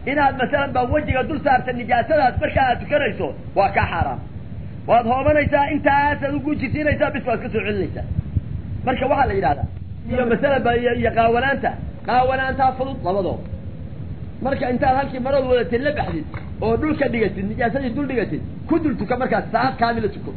inaad masalan baa wejiga dul saarta nijaasadaas markaa aad tukanayso waa kaa xaaraam waad hoobanaysaa intaasaad ugu jisiinaysaa bis waad ka soo celinaysaa marka waxaa la yidhahdaa iyo masalan ba iyo iyo qaawanaanta qaawanaantaa fudud labadooda marka intaad halkii maradu wadatid la baxdid oo dhulka dhigatid nijaasadii dul dhigatid ku dul tuka markaas saacad kaamila tuko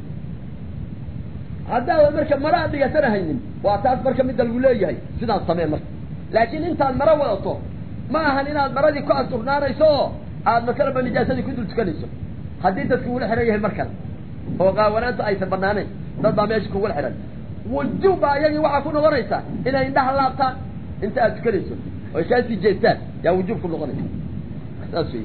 haddaadan marka mara aad dhigatana haynin waa taas marka midda lagu leeyahay sidaas samee marka laakiin intaad maro wadato ma ahan inaad maradii ku asturnaanayso oo aad masalan ba nijaasadii ku dul tukanayso haddii dadku ula xihan yahay mar kale oo qaawanaanta aysan banaanayn dad baa meesha kugula xihan wujuub baa iyagii waxaa ku noqonaysaa inay indhaha laabtaan inta aad tukanayso oy kaasii jeestaan yaa wujuub ku noqonaysa saas wey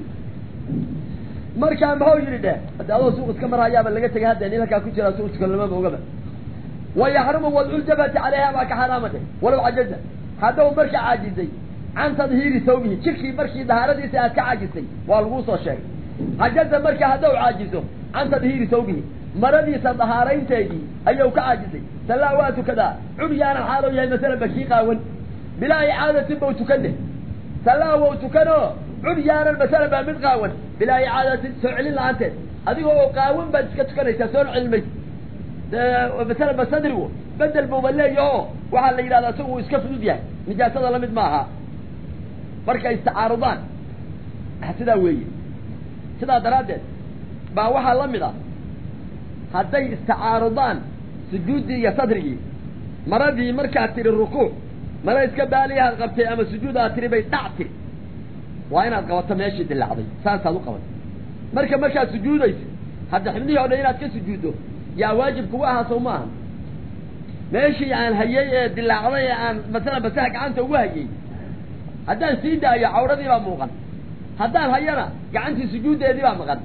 markaa maxuu yidhi dheh hadda adoo suuq iska marhayaaba laga tegay hadda nin halkaa ku jira suuq tukan lamaba ogaba wayaxrumu wadculjabati calayha baa ka xaraama dheh walow cajaza haddau marka caajizay can tadhiiri sawbihi jirkii markii dahaaradiisa aad ka caajisay waa laguu soo sheegay cajaza marka haddau caajizo can tadhiiri sawbihi maradiisa dahaaraynteedii ayuu ka caajisay sallaa waa tukadaa curyaanan xaaloo yahay masalan bakii qaawan bilaa icaadatin bau tukan deh sallaa wau tukanoo curyaanan masalan baa mid qaawan bilaa icaadatin soo celin la-aanteed adigoo oo qaawan baad iska tukanaysaa soo celin maysa masalan ba sadrigu bedel buuba leeyaho waxaa la yidhahdaa isagu uu iska fudud yahay nijaasada lamid maaha markay istacaarudaan sidaa weeye sidaa daraaddeed baa waxaa la mid ah hadday istacaarudaan sujuuddii iyo sadrigii maradii markaad tiri rukuuc mara iska baaliyahaad qabtay ama sujuud aad tiri bay dhac tiri waa inaad qabato meeshii dilaacday saasaad u qabatay marka markaad sujuudaysa hadda xibnihii o dhan inaad ka sujuuddo yaa waajib kugu ahaa sow maaha meeshii aan hayay ee dilaacday ee aan masalan basaha gacanta ugu hayay haddaan sii daayo cawradii baa muuqan haddaan hayana gacantii sujuuddeedii baa maqan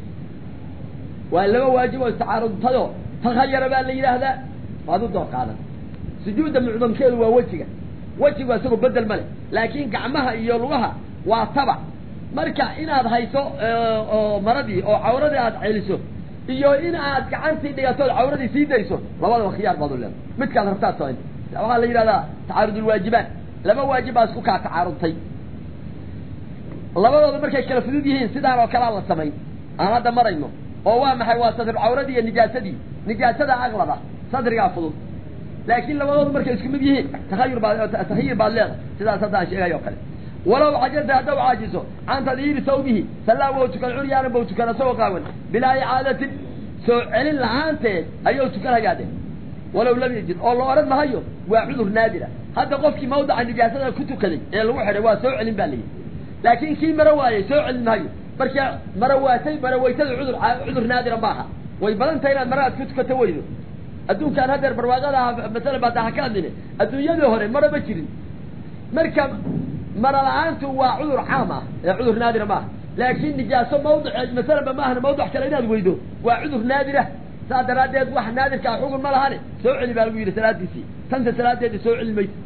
waa laba waajib oo istacaarudtado takhayara baa la yidhaahdaa waad u door qaadan sujuudda mucdamkeedu waa wejiga wejigu isagoo bedel ma leh laakiin gacmaha iyo lugaha waa tabac marka inaad hayso oo maradii oo cawradii aad celiso iyo in aad gacantii dhigatood cawradii sii dayso labadaba khiyaar baad u leedahay midkaad rabtaad samayn waxaa la yidhahdaa tacaarudulwaajibaat laba waajib baa isku kaa tacaarudtay labadooda markay kala fudud yihiin sidaan oo kalea la samayn aan hadda marayno oo waa maxay waa sadr cawradii iyo nijaasadii nijaasada aqlaba sadrigaa fudud laakiin labadoodu markay isku mid yihiin tahayur baad tahayir baad leedahay sidaas hadda aan sheegay oo kale walow cajaza haddau caajiso can tadhiiri sawbihi sallaa wou tukan curyaanan bau tukan isagoo qaawan bilaa icaadatin soo celin la-aanteed ayuu tukanhayaa de walow lam yajid oo la odhan mahayo waa cudur naadira hadda qofkii mawdaca nijaasada ku tukaday ee lagu xidhay waa soo celin baa layidhi laakiin kii maro waayey soo celin mahayo marka marawaatay marawaytada cudur cudur naadira maaha way badan tahay inaad mara aad ku tukato weydo adduunkaan haddeer barwaaqada ah masalan baa daa ka hadline adduunyadii hore mara ma jirin marka mara la-aantu waa cudur caam ah ee cudur naadira maaha laakiin nijaaso mawdic masalanba maahana mawdic kale inaad weydo waa cudur naadira saa daraaddeed wax naadirkaa xugun ma lahane soo celi baa lagu yidhi salaadiisii tanta salaadeedi soo celi mayso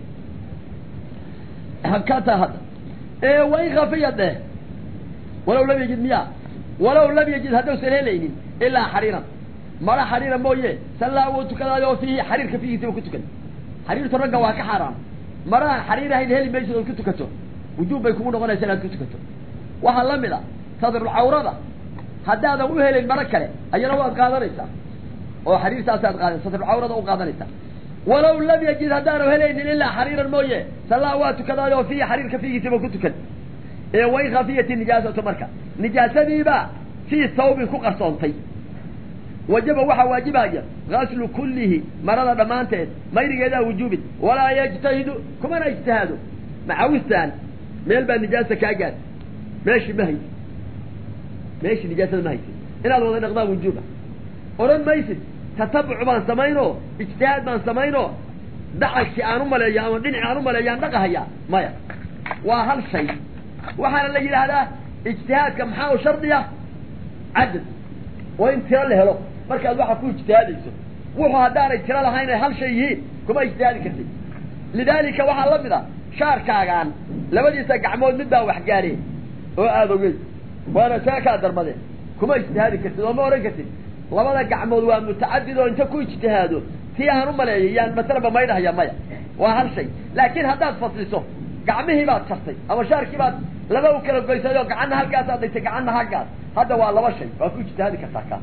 habkaataa hadda wain kafiya dheh walow lam yajid miya walow lam yajid haddausan helaynin ilaa xariiran mara xariira mooye sallaa wuu tukadaayo fiihi xariirka fiihiisaba ku tukan xariirtu ragga waa ka xaaraam maraan xariir ahayn heli maysid ood ku tukato wujuub bay kugu noqonaysa inaad ku tukato waxaa la mid a sadrulcawrada haddaadan u helayn maro kale ayana waad qaadanaysaa oo xariirtaasaad qaadan sadrulcawrada u qaadanaysaa walow lam yajid haddaanu helaynin ilaa xariiran mooye sallaa waa tukadaayo fiihi xariirka fiigiisaba ku tukan ee wain khafiyati nijaasatu marka nijaasadiiba fii sawbin ku qarsoontay wajaba waxaa waajibaya gaslu kullihi marada dhammaanteed mayrigeedaa wujuubin walaa yajtahidu kumana ijtihaado macawistaan meel baa nijaasa kaa gaad meeshii ma haysid meeshii nijaasada ma haysid inaad wada dhaqdaa wujuuba odhan maysid tatabuc baan samaynoo ijtihaad baan samaynoo dacalkii aan u maleeyo ama dhinaci aan u maleeyo aan dhaqahayaa maya waa hal shay waxaana la yidhaahdaa ijtihaadka maxaa u shardiya cadad waa in tiro la helo markaad waxa ku ijtihaadayso wuxuu haddaanay tiro lahayn ay hal shay yihiin kuma ijtihaadi kartid lidaalika waxaa la mid a shaarkaagaan labadiisa gacmood mid baa wax gaareen oo aada ogeyd waana kaa kaa darmadeen kuma ijtihaadi kartid oo ma ohan kartid labada gacmood waa mutacadid oo inta ku ijtihaado tii aan u maleeyay yaan masalaba maydhahaya maya waa hal shay laakiin haddaad fasliso gacmihii baad jartay ama shaarkii baad laba u kala goysay oo gacanna halkaasaad dhigtay gacanna halkaas hadda waa laba shay waa ku ijtihaadi kartaa kaas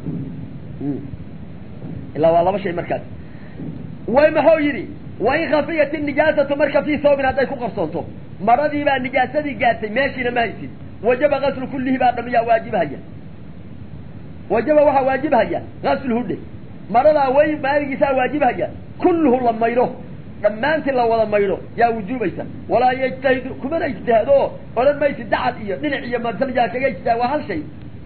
ilaa waa laba shay markaas way maxuu yidhi wain khafiyat nijaasatu marka fii sawbin hadday ku qarsoonto maradii baa nijaasadii gaartay meeshiina ma haysid wajaba gaslu kullihi baa dhamiyaa waajibhaya wajaba waxaa waajibhaya gaslhudhe maradaa way maaligiisaa waajibhaya kulluhu la maydho dhammaantii la wada maydho yaa wujuubaysa walaa yajtahidu kumana ijtihaado odhan maysid dacad iyo dhinac iyo masalyaa kaga ijtihaad waa hal shay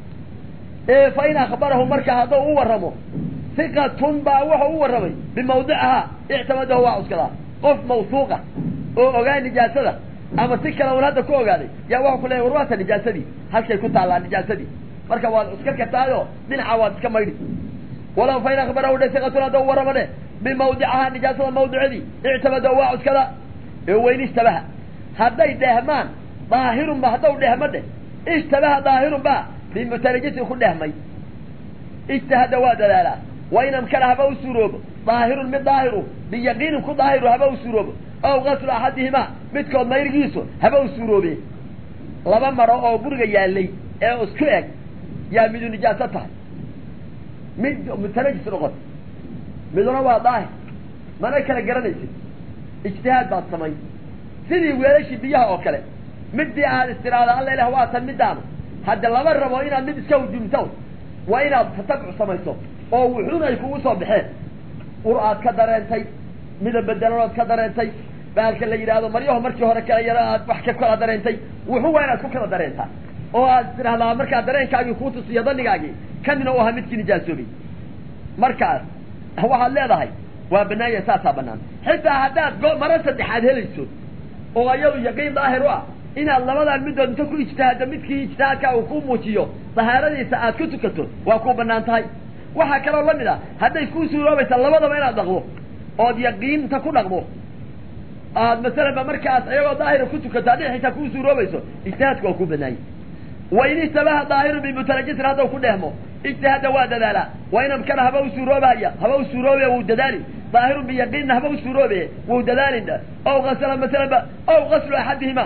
ee fa in akhbarahu marka hadduu u warramo hiqatun baa wuxuu u warramay bimawdicihaa ictamadahu waa cuskadaa qof mawsuuqa oo ogaa nijaasada ama si kale un hadda ku ogaaday yaa waxau ku leeya war waata nijaasadii halkay ku taallaa nijaasadii marka waad cuska kartaayo dhinaca waad iska maydhi walaw fa in akhbarahu dhe hiqatun haddau warramo dheh bimawdicihaa nijaasada mawdicadii ictamadahu waa cuskada ee weyn ishtabaha hadday dhehmaan daahirun ba haddau dhehmo dheh ishtabaha daahirun ba bimutanajisin ku dhehmay ijtihada waa dadaalaa wa in amkana haba u suuroobo daahirun mid daahiru biyaqiinin ku daahiru haba u suuroobo ow gaslu axadihimaa midkood mayrigiisu haba u suuroobe laba maro oo guriga yaallay ee isku eg yaa midu nijaaso tahay mid mutanajis noqota miduna waa daahir mana kala garanaysid ijtihaad baad samay sidii weelashii biyaha oo kale midii aad istiraada alla ilah waa tan midaanu hadda lama rabo inaad mid iska hujumto waa inaad tatabcu samayso oo wuxuun ay kugu soo baxeen ur aad ka dareentay midab bedelanood ka dareentay baalka la yidhaahdo maryaho markii hore kala yaro aad wax ka kala dareentay wuxuu waa inaad ku kala dareentaa oo aad tidhahdaa markaa dareenkaagii kuu tusiyo danigaagii kanina u ahaa midkii nijaasoobay markaas waxaad leedahay waa banaanya saasaa banaan xitaa haddaad go maro saddexaad helayso oo iyadu yaqiin daahir u ah inaad labadan midood inta ku ijtihaaddo midkii ijtihaadkaa uu ku muujiyo dahaaradiisa aad ku tukato waa ku banaan tahay waxaa kaloo lamid ah hadday kuu suuroobaysa labadaba inaad dhaqdo ood yaqiinta ku dhaqdo aad masalanba markaas iyagoo daahira ku tukato haddii xitaa kuu suuroobayso ijtihaadku waa ku banaanya wain ishtabaha daahirun bimutanajisin haddau ku dhehmo ijtihaada waa dadaalaa wain amkana haba u suuroobaya haba u suuroobe wuu dadaali daahirun biyaqiinna haba u suuroobe wuu dadaalin ow gasla masalanba ow gaslu axadihima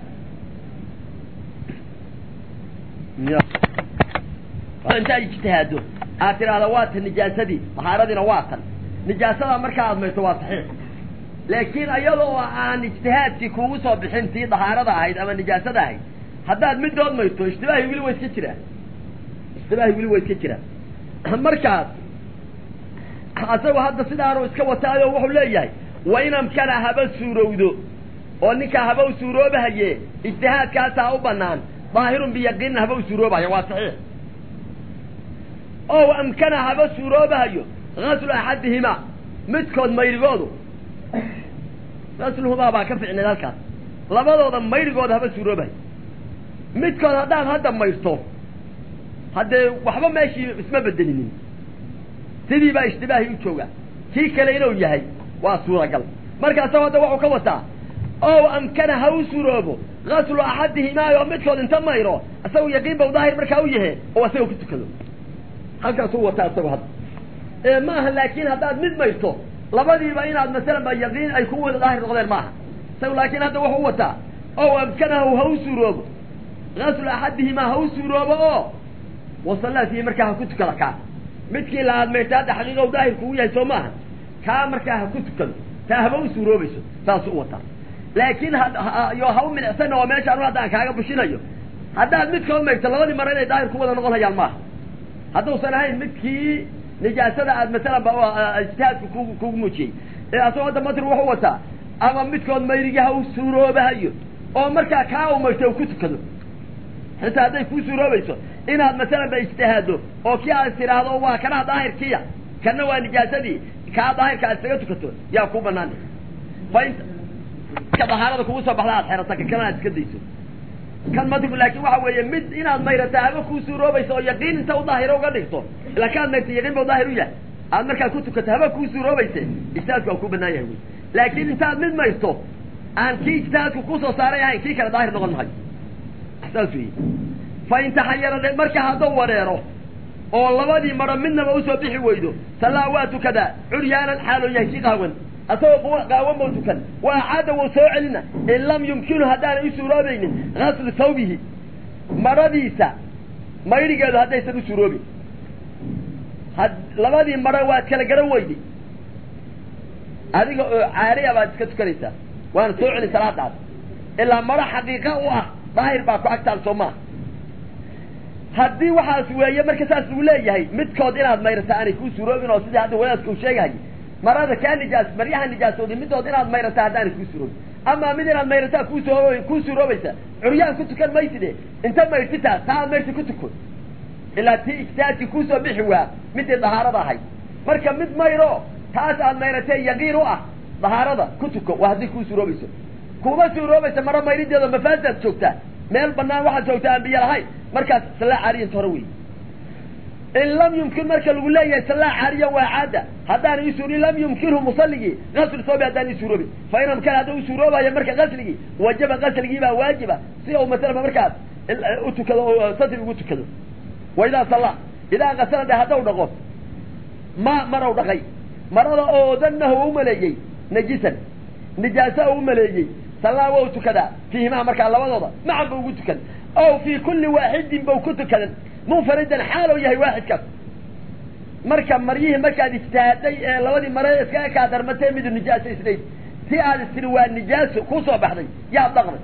intaad ijtihaado aad tidhaahda waa tan nijaasadii dahaaradiina waa tan nijaasada markaa aad mayto waa saxiix laakiin iyadoo aan ijtihaadkii kuugu soo bixin tii dahaarada ahayd ama nijaasada ahayd haddaad midood mayto ishtibaahi weli waa iska jiraa ishtibaahi weli waa iska jiraa markaas asagu hadda sidaanu iska wataayo wuxuu leeyahay wa in amkana haba suurowdo oo ninkaa haba u suuroobahaye ijtihaadkaasaa u banaan daahirun biyaqiinin haba u suuroobahayo waa saxiix ow amkana haba suuroobahayo gaslu axadihimaa midkood mayrigoodu gasluhumaa baa ka ficneed halkaas labadooda mayrigooda haba suuroobahayo midkood haddaad hadda mayrto haddee waxba meeshii isma bedelinin sidii baa ishtibaahi u jooga kii kale inuu yahay waa suuragal markaasoo hadda waxuu ka wataa ow amkana ha u suuroobo gaslu axadihimaa oo midkood inta mayro isagu yaqiin bau daahir markaa u yahe oo isaga ku tukado halkaasuu wataa isagu hadda ee ma aha laakiin haddaad mid mayrto labadiiba inaad masalan ba yaqiin ay ku wada daahir noqdeen maaha isagu laakiin hadda wuxuu wataa ow amkanahu ha u suuroobo gaslu axadihimaa ha u suuroobo oo wasalaasihi markaa ha ku tukado kaa midkii la aadmayta hadda xaqiiqa daahir kugu yahay soo maaha kaa markaa ha ku tukado taa haba u suuroobayso saasuu u wataa laakiin yo ha u milicsana oo meeshaan haddaan kaaga bushinayo haddaad midkood mayrto labadii mare inay daahir ku wada noqon hayaan maaha hadduusan ahayn midkii nijaasada aad masalan ba ijtihaadku ku kugu muujiyey ee asagoo hadda matri wuxuu wataa ama midkood mayrigii ha u suuroobahayo oo markaa kaa u mayrto u ku tukado xitaa hadday kuu suuroobayso inaad masalan ba ijtihaado oo kii aad tidhaahdo waa kanaa daahirkiya kana waa nijaasadii kaa daahirka aad isaga tukato yaa ku banaan fa in ka dahaarada kugu soo baxda aad xerato ka kana aad iska dayso kan madigu laakin waxa weeye mid inaad mayrata haba kuu suuroobayso oo yaqiin inta u daahiro uga dhigto ila kaad mayrta yaqiin ba u daahir u yahay aad markaa ku tukato haba kuu suuroobayse ijtihaadku waa ku banaan yahay wy laakiin intaad mid mayrto aan kii ijtihaadku kusoo saaray ahayn kii kale daahir noqon mahayo saas wey fa in taxayara marka hadduu wareero oo labadii maro midnaba usoo bixi weydo sallaa waa tukadaa curyaanan xaaloo yahay si qaawan asagoo qaawan bau tukan wa acaada wuu soo celina in lam yumkinu haddaanay u suuroobaynin gaslu thawbihi maradiisa mayrigeedu haddaysan u suuroobin had labadii maro waad kala garan weyday adiga oo caariya baad iska tukanaysaa waana soo celin salaadaas ilaa maro xaqiiqa u ah daahir baa ku agtaal soo maaha haddii waxaas weeye marka saas lagu leeyahay midkood inaad mayrata aanay kuu suuroobin oo sidii hadda wadaadka uu sheegahay marada kaa nijaas maryaha nijaasooday midood inaad mayrata haddaanay kuu suuroobin amaa mid inaad mayrataa kuusoo kuu suuroobaysa curyaan ku tukan mayside inta mayrtitaa taa aad mayrta ku tuko ilaa tii ijtihaadkii kuusoo bixi waa midii dahaarada ahayd marka mid mayro taas aad mayratee yaqiin u ah dahaarada ku tuko waa haddii kuu suuroobayso kuma suuroobaysa maro mayrideedo mafaasaad joogtaa meel banaan waxaad joogtaa aan biyo lahayn markaas sallaa caariyanta hore wey in lam yumkin marka lagu leeyahay sallaa caariya waa caada haddaana isuurin lam yumkinhu musalligii gasl soobi haddaan isuuroobin fa in amkana hadda u suuroobaya marka gasligii wajaba gasligii baa waajiba si uu masalaba markaas u tukado oo satri ugu tukado wa idaa sallaa idaa kasala de haddaw dhaqo ma maraw dhaqay marada oo danahu u maleeyey najisan nijaaso u maleeyey sallaa waa u tukadaa fiihimaa markaa labadooda macan ba ugu tukan ow fii kulli waaxidin bau ku tukadan munfaridan xaalow yahay waaxidkaas marka maryihii markaad ijtihaaday ee labadii mare iskaga kaa darmatee midu nijaaso isnayd si aad istiri waa nijaaso kusoo baxday yaad dhaqday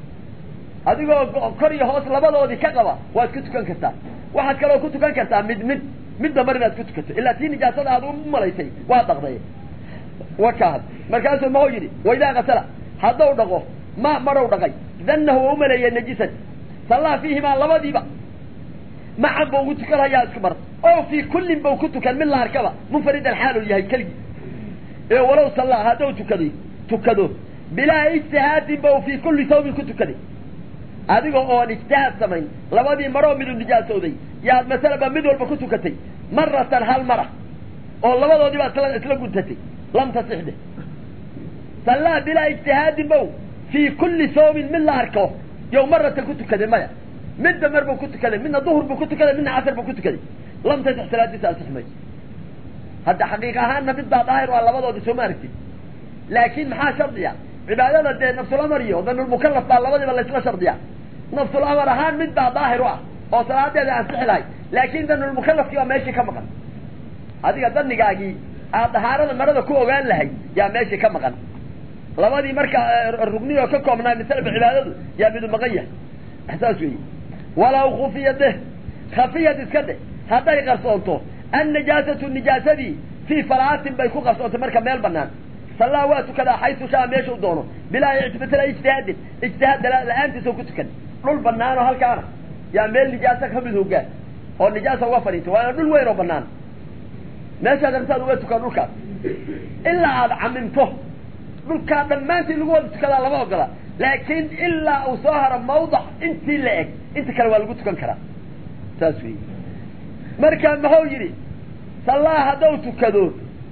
adigoo kor iyo hoos labadoodii ka qaba waad ku tukan kartaa waxaad kaloo ku tukan kartaa mid mid midda mar inaad ku tukato ilaa tii nijaasada aad u malaysay waa dhaqday wakaad markaasuu maxuu yidhi waidaa kasala haddau dhaqo ma marow dhaqay danahu waa umaleeyay najisan sallaa fiihimaa labadiiba macan ba ugu tukan hayaa isku mar oo fii kullin bau ku tukan mid la arkaba munfaridan xaaluu yahay keligii ee walow sallaa haddau tukaday tukado bilaa ijtihaadin ba fii kulli sawbin ku tukaday adiga oon ijtihaad samayn labadii maroo midu nijaasooday yaad masalaba mid walba ku tukatay maratan hal mara oo labadoodii baad isla isla guntatay lam tasixde sallaa bilaa ijtihaadin bow fii kulli sawmin mid la arko yow maratan ku tukaday maya midba mar buu ku tukaday midna duhur buu ku tukaday midna casar buu ku tukaday lam tasix salaadiisa asix mayso hadda xaqiiq ahaanna mid baa daahir waa labadoodii soo ma aragtid laakiin maxaa shardiya cibaadada dee nafsulamar iyo danulmukalaf baa labadiiba laysla shardiya nafsulamar ahaan mid baa daahir u ah oo salaadeeda ansixi lahay laakin danulmukalafkii baa meeshii ka maqan adiga danigaagii aad dahaarada marada ku ogaan lahay yaa meeshii ka maqan labadii marka rugni oo ka koobnaa misalba cibaadadu yaa midu maqan yahay saas weyi walaw khufiya deh khafiyad iska dheh hadday qarsoonto annajaasatu nijaasadii fii falaatin bay ku qarsoontay marka meel banaan sallaa waa tukadaa xaysu shaa meesha u doono bilaa ictibatala ijtihaadin ijtihaad la-aantiisa ku tukan dhul banaanoo halkaana yaa meel nijaasa kamid hogaan oo nijaasa uga fadhiintay waana dhul weyn oo banaan meeshaad artaad uga tukan dhulkaas ilaa aada camimto dhulkaa dhammaantii lagu wada tukadaa lama ogola laakiin ilaa uu soo haro mawdac intii la eg inta kale waa lagu tukan karaa saas wey marka muxuu yidhi sallaa haddau tukado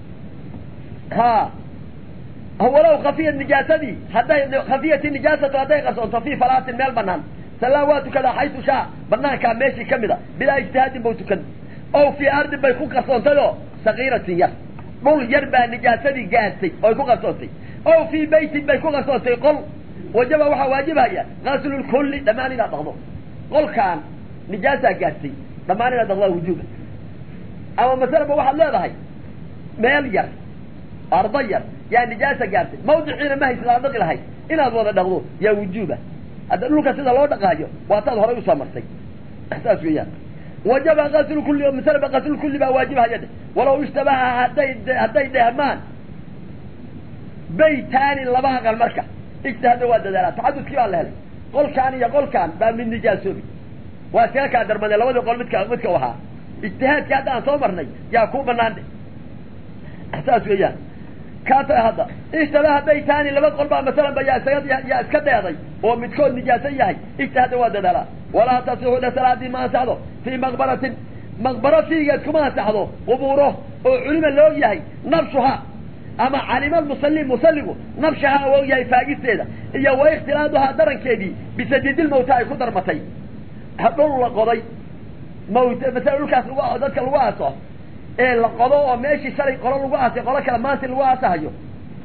ha walow khafiyat nijaasadii hadday khafiyati nijaasatu hadday qarsoonto fii falaatin meel banaan sallaa waa tukadaa xaysu shaa banaankaa meeshii kamid a bilaa ijtihaadin bau tukan ow fii ardin bay ku qarsoontayoo sagiiratin yar dhul yar baa nijaasadii gaartay oy ku qarsoontay ow fii beytin bay ku qarsoontay qol wajaba waxaa waajibhaya gaslulkulli dhammaan inaad dhaqdo qolkaan nijaasaa gaartay dhammaan inaad dhaqdaa wujuuba ama masalaba waxaad leedahay meel yar ardo yar yaa nijaasa gaartay mawdiciina ma haysid aad dhaqi lahayd inaad wada dhaqdo yaa wujuuba hadda dhulka sida loo dhaqaayo waa taad horay usoo martay saas weeyaan wajaba gaslkulli masalaba gaslulkulli baa waajibhaya de walaw ishtabaha hadday hadday dhehmaan baytaani laba aqal marka ijtihaadna waa dadaalaa taxadudkii baa la helay qolkaan iyo qolkaan baa mid nijaasoobi waa iskaga kaa darmadee labadii qol midka midka ahaa ijtihaadkii hadda aan soo marnay yaa ku banaan dhe saas weeyaan kaata hadda ishtabaha baytaani laba qol baa masalan ba yaa isaga yaa iska dheeday oo midkood nijaaso yahay ijtihaadna waa dadaalaa walaa tasixu dhe salaadii ma ansaxdo fii maqbaratin maqbaro fiigeed kuma ansaxdo qubuuro oo culima la og yahay nabshuha ama calima musalli musalligu nabshaha u og yahay faagisteeda iyo wa ikhtilaaduhaa darankeedii bisadidilmawta ay ku darmatay dhul la qoday mawt masala dhulkaas lagu dadka lagu aaso ee la qodo oo meeshii shalay qolo lagu aasay qolo kale maanta lagu aasahayo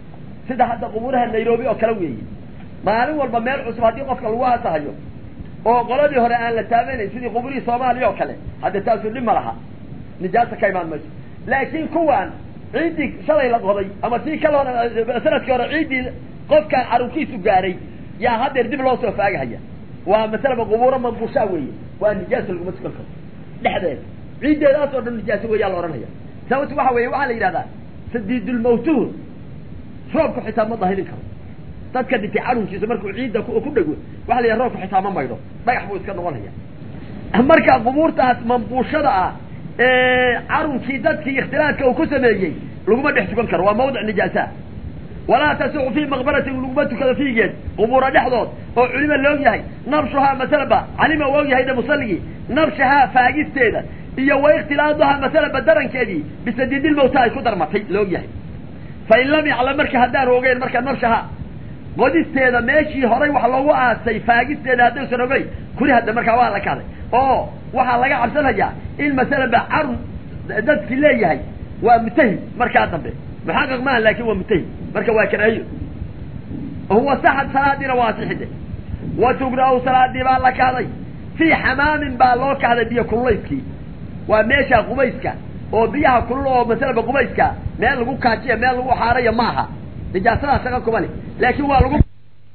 sida hadda qubuuraha nairobi oo kale weeye maalin walba meel cusub haddii qofka lagu aasahayo oo qoladii hore aan la taabanayn sidii qubuurihii soomaaliya oo kale hadde taasu dhib ma laha nijaasa ka imaan mayso laakiin kuwaan ciiddii shalay la qoday ama tii kala hore sanadkii hore ciiddii qofkaan carunkiisu gaaray yaa haddeer dib loo soo faagahaya waa masalaba qubuuro manbushaa weeye waa nijaasa laguma tukan karo dhexdeeda ciiddeedaas oo dhan nijaasa weeyaa la odhanaya sababtu waxa weeye waxaa la yidhahdaa sadiidulmawtuhu roobku xitaa ma dahirin karo dadka dhintay carunkiisa markuu ciidda ku dhego waxa la yidhaha roobku xitaa ma maydho dhagax buu iska noqonaya marka qubuurtaas mambuushada ah ee carunkii dadkii ikhtilaadka uu ku sameeyey laguma dhex tukan karo waa mawdic nijaasa walaa tasixu fii maqbaratin laguma tukado fiigeed qubuura dhexdood oo culima loog yahay nabshuhaa masalaba calima u og yahayna musalligii nabshahaa faagisteeda iyo wa ikhtilaaduhaa masalaba darankeedii bisadiidilmawta ay ku darmatay loog yahay fain lam yaclam marka haddaanu ogeyn marka nabshahaa qodisteeda meeshii horay wax loogu aasay faagisteeda haddaysan ogeyn kuli hadda markaa waa la kahday oo waxaa laga cabsanayaa in masalaba carun dadki leeyahay waa mutahim markaa dambe muxaqiq maaha laakin waa mutahim marka waa karaahiyo huwa saxad salaadiina waa sixide wa tugra-u salaadii baa la kahday fii xamaamin baa loo kahday biyo kululayskii waa meesha qubayska oo biyaha kulul oo masalaba qubayska meel lagu kaajiya meel lagu xaarayo maaha nijaasadaa shaqa kumale laakin waa lagu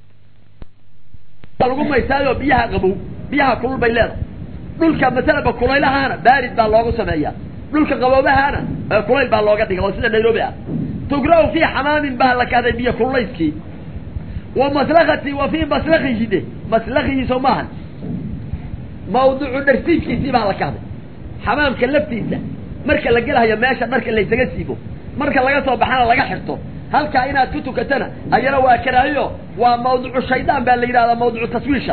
lagu maysaayo biyaha qabow biyaha kulul bay leedahay dhulka masalaba kulaylahaana baarid baa loogu sameeya dhulka qaboobahaana kulayl baa looga dhiga oo sida nairobi ah tugra-u fii xamaamin baa la kahday biyo kululayskii wa maslakati wa fii maslakihi de maslakihiiso maahan mawducu dharsiibkiisii baa la kahday xamaamka laftiisa marka la gelahayo meesha dharka laysaga siibo marka laga soo baxana laga xirto halkaa inaad ku tukatana ayana waa karaahiyo waa mawducu shaydaan baa la yidhahdaa mawducu taswiisha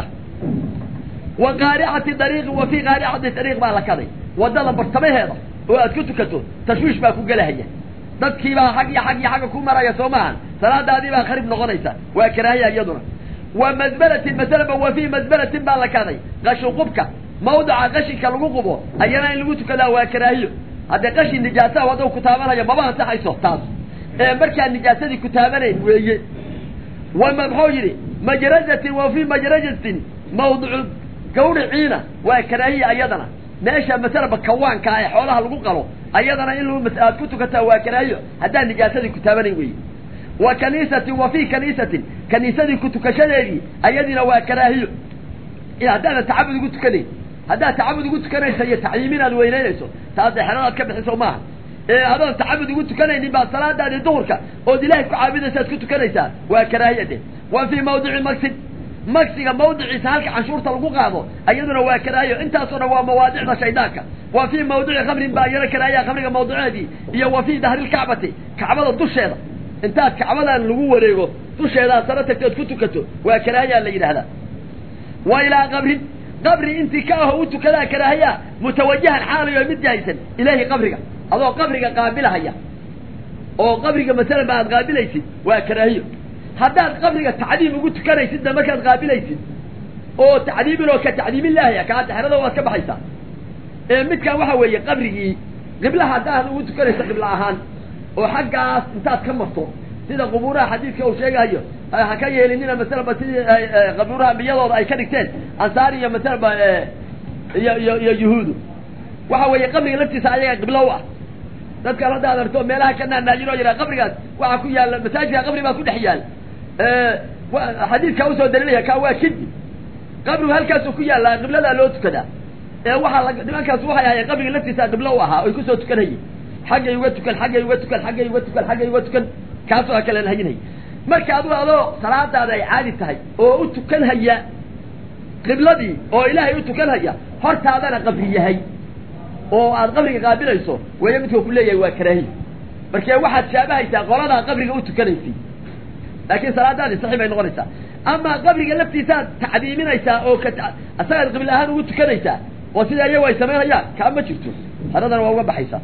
wa qaaricati dariiqi wa fii qaaricati dariiq baa la kaday waddada bartamaheeda oo aad ku tukato tashwiish baa ku gelahaya dadkiibaa xag iyo xag iyo xagga ku maraya soo maahan salaadaadii baa kharib noqonaysa waa karaahiya iyaduna wa masbalatin masalaba wa fii masbalatin baa la kaday qashin qubka mawdica qashinka lagu qubo ayana in lagu tukadaa waa karaahiyo haddee qashin nijaasaha hadduu ku taabanaya maba ansaxayso taas ee markaa nijaasadii ku taabanayn weeye wama muxuu yidhi majrajatin wa fii majrajatin mawdicu gawriciina waa karaahiya ayadana meesha masalaba kawaanka ee xoolaha lagu qalo ayadana in aad ku tukataa waa karaahiyo haddaan nijaasadii ku taabanayn weeye wa kaniisatin wa fii kaniisatin kaniisadii ku tukashadeedii ayadiina waa karaahiyo haddaadan tacabud ugu tukanayn haddaad tacabud ugu tukanaysa iyo tacyiimin aad weynaynayso taasde xeladaad ka bixiso maaha ee adoon tacabud ugu tukanaynin baad salaadaadii duhurka ood ilaahay ku caabudaysaad ku tukanaysaa waa karaahiya de wa fii mawdici magsid magsiga mawdiciisa halka canshuurta lagu qaado ayaduna waa karaahiyo intaasoo dhan waa mawaadicda shaydaanka wa fii mawdici khamrin baa iyana karaahiya khamriga mawdiceedii iyo wa fii dahrilkacbati kacbada dusheeda intaad kacbadan lagu wareego dusheedaad saro tagtood ku tukato waa karaahiyaa la yidhaahdaa wa ilaa qabrin qabri intii ka aho u tukadaa karaahiya mutawajahan xaalayo mid jahaysan ilaahi qabriga adoo qabriga qaabilahaya oo qabriga masalan ba aad qaabilaysid waa karaahiyo haddaad qabriga tacdiim ugu tukanaysidna markaad qaabilaysid oo tacdiimin oo ka tacdiimillaahi kaa dexrada waad ka baxaysaa ee midkaan waxa weeye qabrigii qiblaha haddaad ugu tukanayso qibla ahaan oo xaggaas intaad ka marto sida qubuuraha xadiidka uu sheegahayo ha ka yeelinina masalaba sidii qabuuraha ambiyadooda ay ka dhigteen ansaar iyo masalaba iyo iyo iyo yuhuudu waxa weeye qabriga laftiisa ayaga qiblo u ah dadkan hadda ad arto meelaha ka naanaajin oo yidhaha qabrigaas waxaa ku yaalla masaajidka qabri baa ku dhex yaal xadiidkaa usoo daliilaya kaa waa kidi qabrigu halkaasuu ku yaallaa qibladaa loo tukadaa ee waxaa la nimankaas waxay ahayen qabriga laftiisa qiblo u ahaa oy kusoo tukanayeen xaggay uga tukan xaggay uga tukan xaggay uga tukan xaggay uga tukan kaasoo ha kala hayinhay marka adigu adoo salaadaada ay caadi tahay oo u tukan haya qibladii oo ilaahay u tukan haya hortaadana qabri yahay oo aad qabriga qaabilayso weeye midka ku leeyahay waa karaahiya markee waxaad shaabahaysaa qoladaa qabriga u tukanaysay laakiin salaadaadii saxi bay noqonaysaa amaa qabriga laftiisaad tacdiiminaysaa oo ka asagaad qibla ahaan ugu tukanaysaa oo sida iyagu ay samaynayaan kaa ma jirto haradana waa uga baxaysaa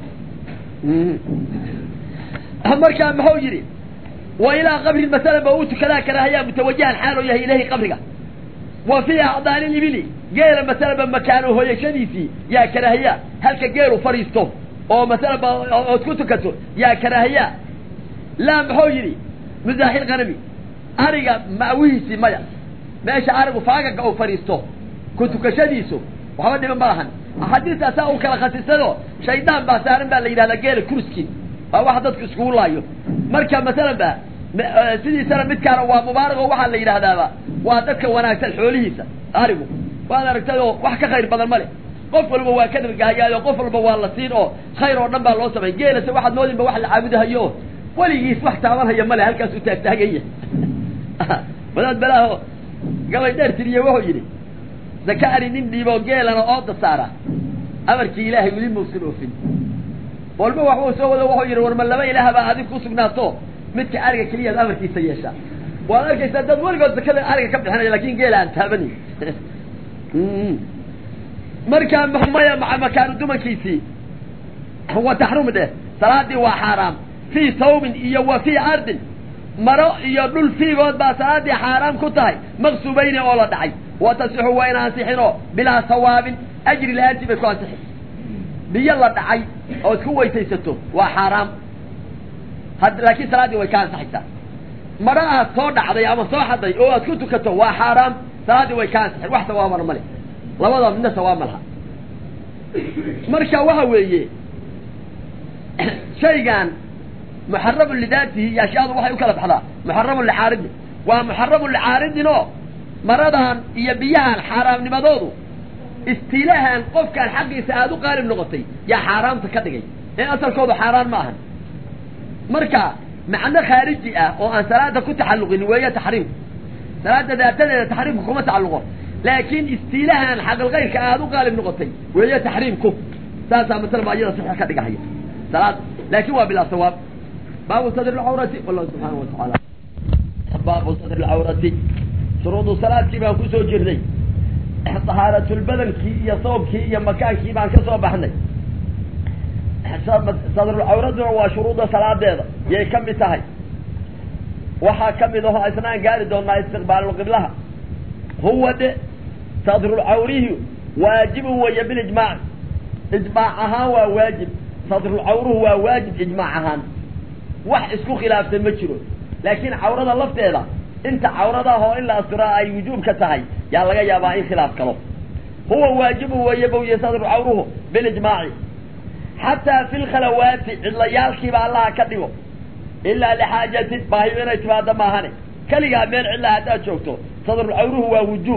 markaa muxuu yidhi wa ilaa qabrin masalan ba u tukadaa karaahiyaa mutawajahan xaaloo yahay ilahi qabriga wa fii acdaani libili geela masalaba makaano hoyashadiisii yaa karaahiya halka geelu fadhiisto oo masalaba ood ku tukato yaa karaahiya laa muxuu yidhi muzaaxil qanami ariga ma'wihiisii maya meesha arigu faagaga uu fadhiisto ku tukashadiisu waxba dhiban ma lahan axaadiistaasaa u kala khasisado shaydaan baa saaran baa la yidhahdaa geela kurski waa wax dadku iskugu laayo marka masalan ba sidiisana midkaana waa mubaarak oo waxaa la yidhaahdaaba waa dadka wanaagsan xoolihiisa arigu waad aragtay oo wax ka khayr badan ma le qof walba waa ka dhargahayaayo qof walba waa la siin oo khayr oo dhan baa loo samay geelase waxaad moodinba wax la caabudahayo weligiis wax taabanhaya male halkaasuu taagtaaganya wadaad balaaho gabay dheer tiriye wuxuu yidhi zaka ari nin dhiiboo geelana ooda saara amarkii ilaahay weli mausan oofin walba waxbuu soo wado wuxuu yidhi war ma laba ilaah baa adig ku sugnaato midka ariga keliyaad amarkiisa yeeshaa waad arkaysaa dad weligood zakada ariga ka bixinaya lakin geela aan taabanayn markaa maya maa makaanu dumankiisii wa taxrum dheh salaadii waa xaaraam fii sawbin iyo wa fii ardin maro iyo dhul fiigood baa salaadii xaaraam ku tahay maqsubayni oo la dhacay wa tasixu wayna ansixinoo bilaa sawaabin ajri la-aantii bay ku ansixin biyo la dhacay ood ku weysaysato waa xaaraam had laakiin salaaddii way ka ansaxaysaa maro aad soo dhacday ama soo xaday oo aad ku tukato waa xaaraam salaaddii way ka ansixin wax sawaabana male labada midna sawaab ma laha marka waxa weeye shaygan muxaramun lidaatihi iyo ashyaadu waxay u kala baxdaa muxaramun licaaridin waa muxaramun licaaridin oo maradan iyo biyahan xaaraamnimadoodu istiilahan qofkaan xaqiisa aada u qaalib noqotay yaa xaaraamta ka dhigay ee asalkoodu xaaraan ma ahan marka macno khaariji ah oo aan salaada ku taxalluqin weeye taxriimku salaada daatadeeda taxriimku kuma tacalluqo laakiin istiilahan xaqilkayrka aada u qaalib noqotay weeye taxriimku saasaa masala ba iyada saxiix ka dhigahaya salaad laakin waa bilaa sawaab baabu sadr lcawrati wallahu subxaana wa tacaala baabu sadr lcawrati shuruudu salaadkii baan kusoo jirnay tahaaratulbadankii iyo soobkii iyo makaankii baan ka soo baxnay sadrulcawraduna waa shuruudda salaadeeda yay ka mid tahay waxaa ka mid aho isnaan gaari doonaa istiqbaalulqiblaha huwa de sadrulcawrihi waajibun weeye bilijmaac ijmaac ahaan waa waajib sadrulcawruhu waa waajib ijmaac ahaan wax isku khilaafsan ma jiro laakiin cawrada lafteeda inta cawradaah oo in la asturaa ay wujuubka tahay yaa laga yaabaa in khilaaf kalo huwa waajibun weeye bawye sadrulcawruhu bilijmaaci xataa fi lkhalawaati cidlayaalkiiba allaha ka dhigo ilaa lixaajatin baahiyo inay timaado maahane keligaa meel cidlaa haddaad joogto sadrulcawruhu waa wujuub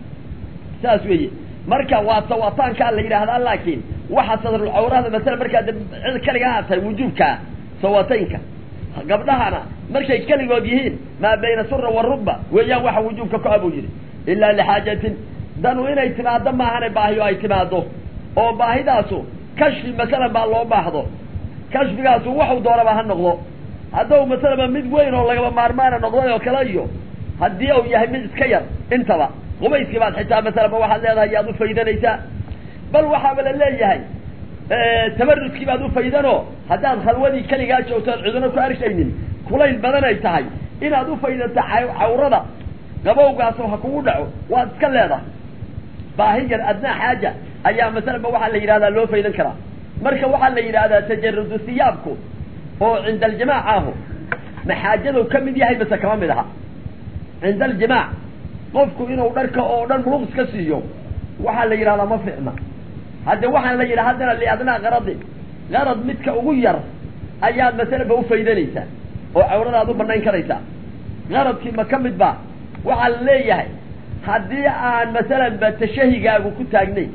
saas weeye marka waa sawataankaa la yidhaahdaa laakiin waxa sadrulcawrada masala markaad cid keligaa aad tahay wujuubkaa sawataynka gabdhahana markay keligood yihiin maa bayna sura warugba weeyaan waxa wujuubka ku abuu yidhi ilaa lixaajatin danu inay timaado maahane baahiyo ay timaado oo baahidaasu kashfi masalan baa loo baahdo kashfigaasu waxu doonaba ha noqdo hadduu masalaba mid weyn oo lagaba maarmaana noqday oo kale iyo haddii uu yahay mid iska yar intaba qubayskii baad xitaa masalaba waxaad leedahay yaad ufaydanaysaa bal waxaaba la leeyahay tabarudkii baad ufaydanoo haddaad khalwadii keligaa joogto oad ciduna ku arkaynin kulayl badan ay tahay inaad ufaydato cawrada qabowgaasoo ha kugu dhaco waad iska leedahay baahi yar adnaa xaaja ayaa masalaba waxaa la yidhahdaa loo faydan karaa marka waxaa la yidhahdaa tajarudu siyaabku oo cinda aljimaac ahu maxaajadu ka mid yahay mase kama mid aha cinda aljimaac qofku inuu dharka oo dhan muluq iska siiyo waxaa la yidhahdaa ma ficna hadde waxaan la yidhaha haddana liadnaa qaradin qarad midka ugu yar ayaad masalaba ufaydanaysaa oo cawradaad u banayn karaysaa qaradkii ma ka mid ba waxaa la leeyahay haddii aan masalan ba tashahigaagu ku taagnay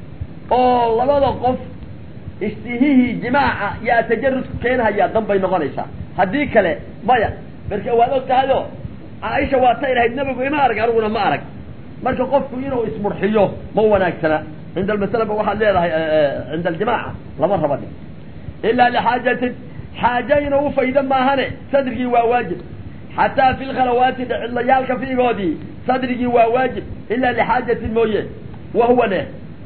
oo labada qof istihihii jimaaca yaa tajarudku keenhayaa dan bay noqonaysaa haddii kale maya marka waad og tahayo caaisha waa tay lahayd nabigu ima arag aniguna ma arag marka qofku inuu ismurxiyo ma wanaagsana cinda almasalaba waxaad leedahay cinda aljimaaca lama raba dhig ilaa lixaajatin xaaja inuu ufaydo maahane sadrigii waa waajib xataa fi lkhalawaati cidlayaalka fiigoodii sadrigii waa waajib ilaa lixaajatin mooye wahuwa ne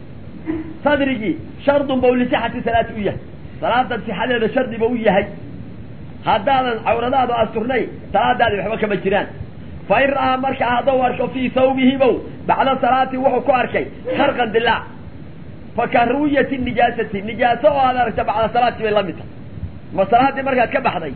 sadrigii shardun ba lisixati salaati u yahay salaadan sixadeeda shardi ba u yahay haddaadan cawradaadu asturnayn salaadaadi waxba kama jiraan fa in ra'aa markaa haddau arko fii sawbihi bow bacda salaati wuxuu ku arkay kharqan dilaac fa ka ru'yati nijaasati nijaaso oo aad aragta bacda salaati bay la mid tahay ma salaaddii markaad ka baxday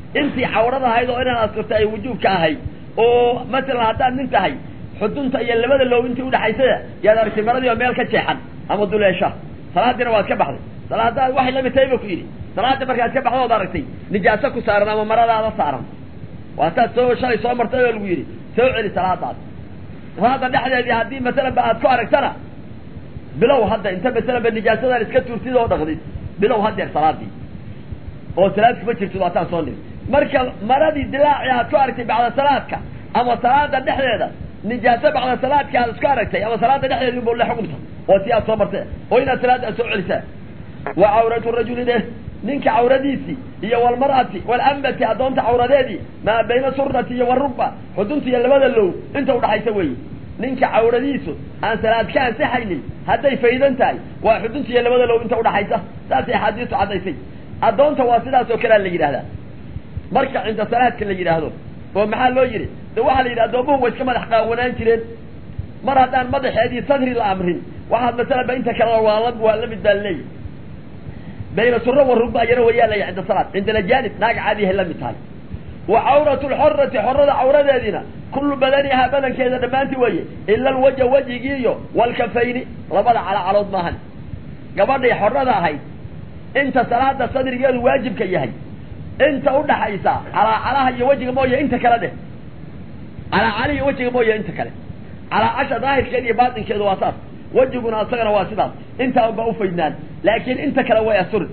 intii cawrada ahayd oo inaad asturta ay wujuubka ahayd oo masalan haddaad nin tahay xudunta iyo labada low intii udhaxaysada yaad aragtay maradii oo meel ka jeexan ama duleesha salaadiina waad ka baxday salaadaad waxay lamid tahay ba ku yidhi salaada markaad ka baxdo ood aragtay nijaaso ku saaran ama maradaada saaran waataad soo shalay soo martay oo lagu yidhi soo celi salaadaad salaada dhexdeedii haddii masalan ba aad ku aragtana bilow hadda inta masalan ba nijaasadan iska tuurtid oo dhaqdid bilow hadeer salaadii oo salaad kuma jirtid waataan soo niri marka maradii dilaaci aad ku aragtay bacda salaadka ama salaada dhexdeeda nijaaso bacda salaadka aad isku aragtay ama salaada dhexdeeda inbuu le xukunta oo si aad soo martay oo inaad salaada aad soo celisaa wa cawratu rajuli deh ninka cawradiisii iyo walmar'ati walambati addoonta cawradeedii maa bayna surati iyo warubba xudunta iyo labada low inta udhaxaysa weeye ninka cawradiisu aan salaad ka ansixaynin hadday faydan tahay waa xudunta iyo labada low inta udhaxaysa saasay axaadiistu caddaysay addoonta waa sidaas oo kalea la yidhahdaa marka cinda salaadka la yidhaahdo oo maxaa loo yidhi de waxaa la yidhi addoomuhu way iska madax qaawanaan jireen mar haddaan madaxeedii sadri la amrin waxaad masalan ba inta kale waa la waa la mid baa leeyahy bayna sura wa rugba ayana wayaa laya cinda salaad cinda lajanib naag caadiyahay la mid tahay wa cawratu lxorati xorada cawradeediina kullu badanihaa badankeeda dhammaanti weeye ila alwaja wejigii iyo walkafayni labada calacalood maahan gabadhay xorada ahayd inta salaada sadrigeedu waajibka yahay inta udhaxaysa calaacalaha iyo wejiga mooye inta kale dheh calaacala iyo wejiga mooye inta kale calaacasha daahirkeeda iyo baatinkeedu waa saas wejiguna isagana waa sidaas intaa ba ufaydnaan laakiin inta kale way asurin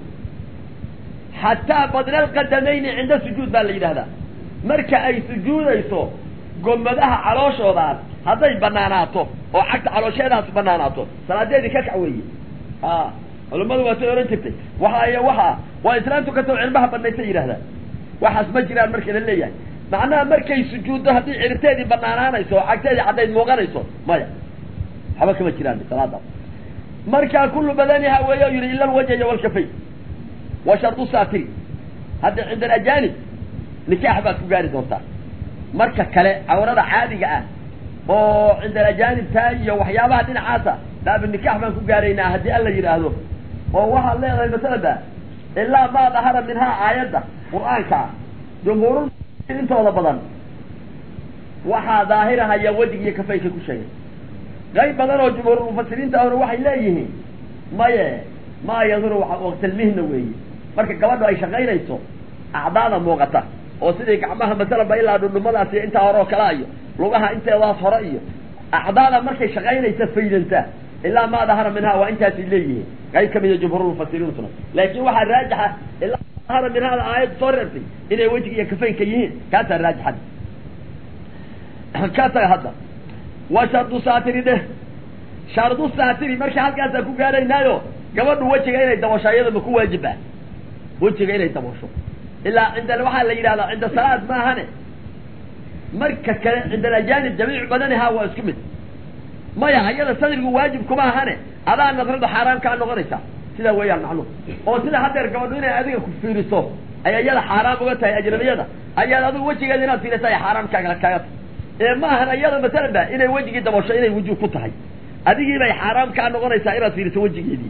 xataa badna alqadamayni cinda sujuud baa la yidhahdaa marka ay sujuudayso gomadaha calooshoodaas hadday banaanaato oo cagta caloosheedaas banaanaato salaadeedii ka kac weeye a culamadu waa say ohan jirtay waxa waxa waa islaamtu kasoo cilmaha banaysay yidhahdaa waxaas ma jiraan marka la leeyahay macnaha markay sujuuddo haddii ciribteedii banaanaanayso oo cagteedii caddayd muuqanayso maya waxba kama jiraan salaadaas markaa kullu badaniha weeye o yidhi ila alwajha iyo walkafay wa shardu saatiri hadda cinda alajanib nikaax baad ku gaari doontaa marka kale cawrada caadiga ah oo cinda alajanib taa iyo waxyaabaha dhinacaasa baabu nikaax baan ku gaaraynaa haddii alla yidhaahdo oo waxaad leedahay masalada ilaa maa dahara minhaa aayadda qur-aanka jumhuurul intooda badan waxaa daahirahaya wejig iyo kafayka ku sheegay qayb badan oo jumhuurulmufasiriinta ahna waxay leeyihiin maye maa yaduru waqtilmihna weeye marka gabadho ay shaqaynayso acdaada muuqata oo sidii gacmaha masalanba ilaa dhundhumadaas iyo intaa hore oo kalea iyo lugaha inteedaas hore iyo acdaada markay shaqaynaysa faydanta ilaa maa dahara minhaa waa intaasay leeyihiin qayb kamida jumhuurulmufasiriintuna laakin waxaa raajixa ilaa dahara minhaada aayaddu soo reertay inay wejiga iyo kafaynka yihiin kaasaa raajixan ka taga hadda wa shardu saatiri dheh shardu saatiri marka halkaasaan ku gaaraynaayo gabadhu wejiga inay dabasho iyadaba ku waajiba wejiga inay dabasho ilaa cinda waxaa la yidhahdaa cinda salaad maahane marka kale cinda alajanib jamiicu badanihaa waa isku mid maya ayada sadrigu waajib kuma ahane adaa nadradu xaaraam kaa noqonaysa sidaa weeyaan macnuhu oo sida haddeer gabadhu inay adiga ku fiiriso ay iyada xaaraam uga tahay ajnabiyada ayaad adigu wejigeeda inaad fiirisa ay xaaraam kaaga kaaga tahay ee ma ahan iyada masalan ba inay wejigii dabasho inay wujuub ku tahay adigii bay xaaraam kaa noqonaysaa inaad fiiriso wejigeedii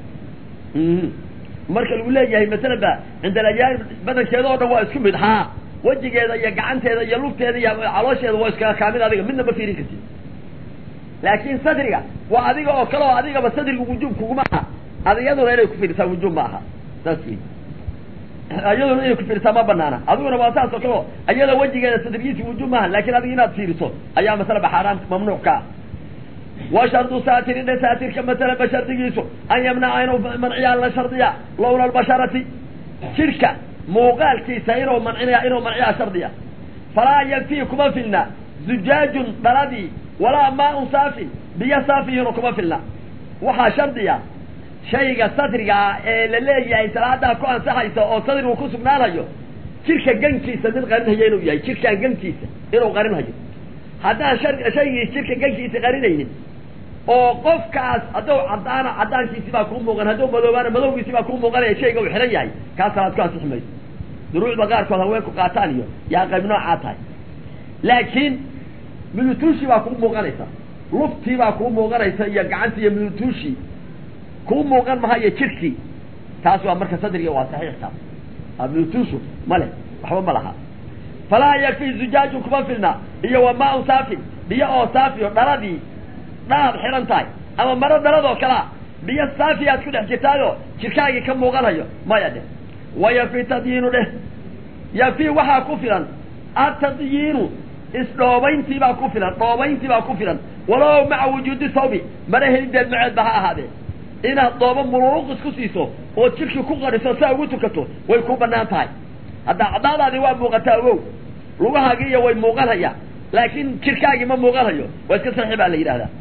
marka lagu leeyahay masalan ba cinda alajanib badankeeda oo dhan waa isku mid haa wejigeeda iyo gacanteeda iyo lugteeda iyo caloosheeda waa iskaga kaamid adiga midna ma fiirin kartid laakin sadriga waa adiga oo kale oo adigaba sadriga wujuub kuguma aha adiyaduna inay kufiirisaa wujuub ma aha saas wey iyaduna inay kufiirisaa ma banaana adiguna waa saas oo kale o iyada wejigeeda sadrigiisi wujuub maaha lakin adiga inaad fiiriso ayaa masalaba xaaraam mamnuuc ka ah wa shardu saatiri dhe saatirka masalaba shardigiisu an yamnaca inuu manciyaa la shardiya lawna albasharati jidhka muuqaalkiisa inuu mancinaya inuu manciyaa shardiya falaa yakfii kuma filna zujaajun dhaladii walaa maaun saafin biyo saafihinu kuma filna waxaa shardiya shayga sadrigaa ee la leeyahay salaadaa ku ansaxaysa oo sadrigu ku sugnaanayo jidhka gankiisa mid qarinhaya inuu yahay jidhkaan gankiisa inuu qarinhayo haddaan shaygii jidhka gankiisa qarinaynin oo qofkaas hadduu caddaana caddaankiisi baa kuu muuqan hadduu madoobaana madowgiisi baa kuu muuqanaya shayga uu xihan yahay kaa salaad ku ansixi mayso duruucda qaarkood haweenku qaataan iyo yaa qayb noocaa tahay laakiin midutuushii baa kuu muuqanaysa luftii baa kuu muuqanaysa iyo gacantii iyo midutuushii kuu muuqan mahayo jidhkii taas waa marka sadriga waa saxiix taas midutuushu male waxba ma laha falaa yakfi zujaaju kuma filna iyo wa maa-un saafin biyo oo saafi o dhaladii dhalaad xidhan tahay ama maro dhaladoo kalea biyo saafi aad ku dhex jirtaayoo jirkaagii ka muuqanayo maya dheh wa yakfi tadyiinu dheh yakfi waxaa ku filan atadyiinu isdhoobayntii baa ku filan dhoobayntii baa ku filan walow maca wujuudi thawbi mara helideed maceedba ha ahaadee inaad dhoobo muluuq isku siiso ood jirkii ku qariso saa ugu tukato way ku banaan tahay hadda caddaadaadii waa muuqataa ogow lugahaagiiyo way muuqanhaya laakiin jirkaagii ma muuqanhayo waa iska saxi baa la yidhahdaa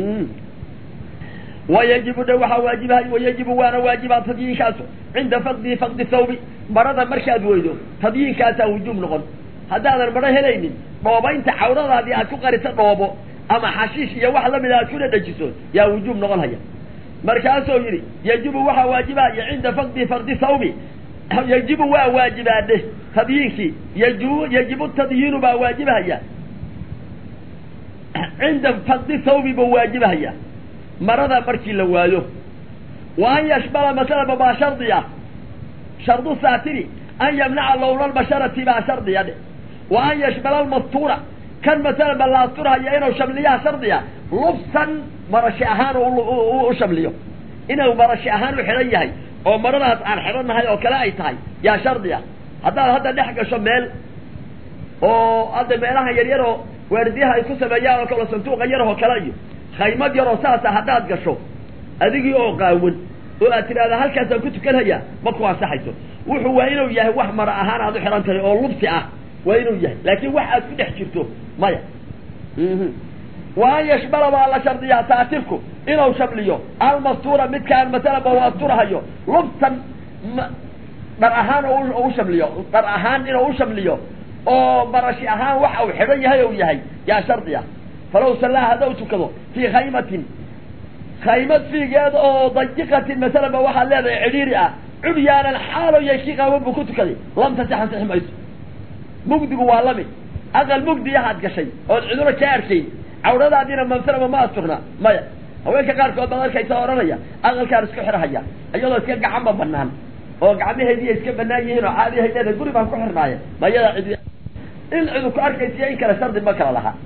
wayajibu dhe waxaa waajibahay wayajibu waana waajibaa tadyiinkaasu cinda faqdi faqdi thawbi marada markaad weydo tadyiinkaasaa wujuub noqon haddaadan maro helaynin dhoobaynta cawradaadii aad ku qarisa dhoobo ama xashiish iyo wax lamida aad ku dhadhajiso yaa wujuub noqon haya markaasuu yidhi yajibu waxaa waajibahaya cinda faqdi fardi thawbi yajibu waa waajibaadhe tadyiinkii yaju yajibu tadyiinu baa waajibahaya cinda faqdi thawbi buu waajibahaya marada markii la waayo wa an yashmala masalaba baa shardi ah shardu saatiri an yamnaca lowna lbasharati baa shardiya dhe wa an yashmala almastuura kan masalaba la asturhaya inuu shamliyaha shardiya lubsan marashi ahaan u shamliyo inuu marashi ahaan u xidhan yahay oo maradaas aan xidhannahay oo kale ay tahay yaa shardiya haddaad hadda dhex gasho meel oo hadda meelaha yaryaroo waardiyaha ay ku sameeyaan oo kale sanduuqa yarahoo kale iyo khaymad yaroo saasa haddaad gasho adigii oo qaawan oo aad tidhahda halkaasaan ku tukanhayaa ma ku ansaxayso wuxuu waa inuu yahay wax mara ahaan aad u xidhan tahay oo lubsi ah waa inuu yahay laakiin wax aad ku dhex jirto maya wa an yashmala baa la shardiyaa saatirku inuu shamliyo almastuura midkaan masalaba u asturahayo lubtan dhar ahaan u shamliyo dhar ahaan inuu u shamliyo oo marashi ahaan waxa uu xidhan yahay ou yahay yaa shardi ah falow sallaa haddau tukado fii khaymatin khaymad fiigeeda oo dayiqatin masalaba waxaad leedahay cidhiiri ah cubyaanan xaalo yay kii qaawan buu ku tukaday lam tasix ansixi mayso mugdigu waa lamid aqal mugdiyahaad gashay ood ciduro ka arkayn cawradaadiina mamsalaba ma asturna maya haweenka qaarkood baad arkaysa odhanaya aqalkaan isku xirhaya iyadoo iska gacanba banaan oo gacmaheediiya iska banaan yihiin oo caadi hayleeda guri baan ku xirnaaye mayada cid in cidu ku arkaysiyo in kale shardi ma kala laha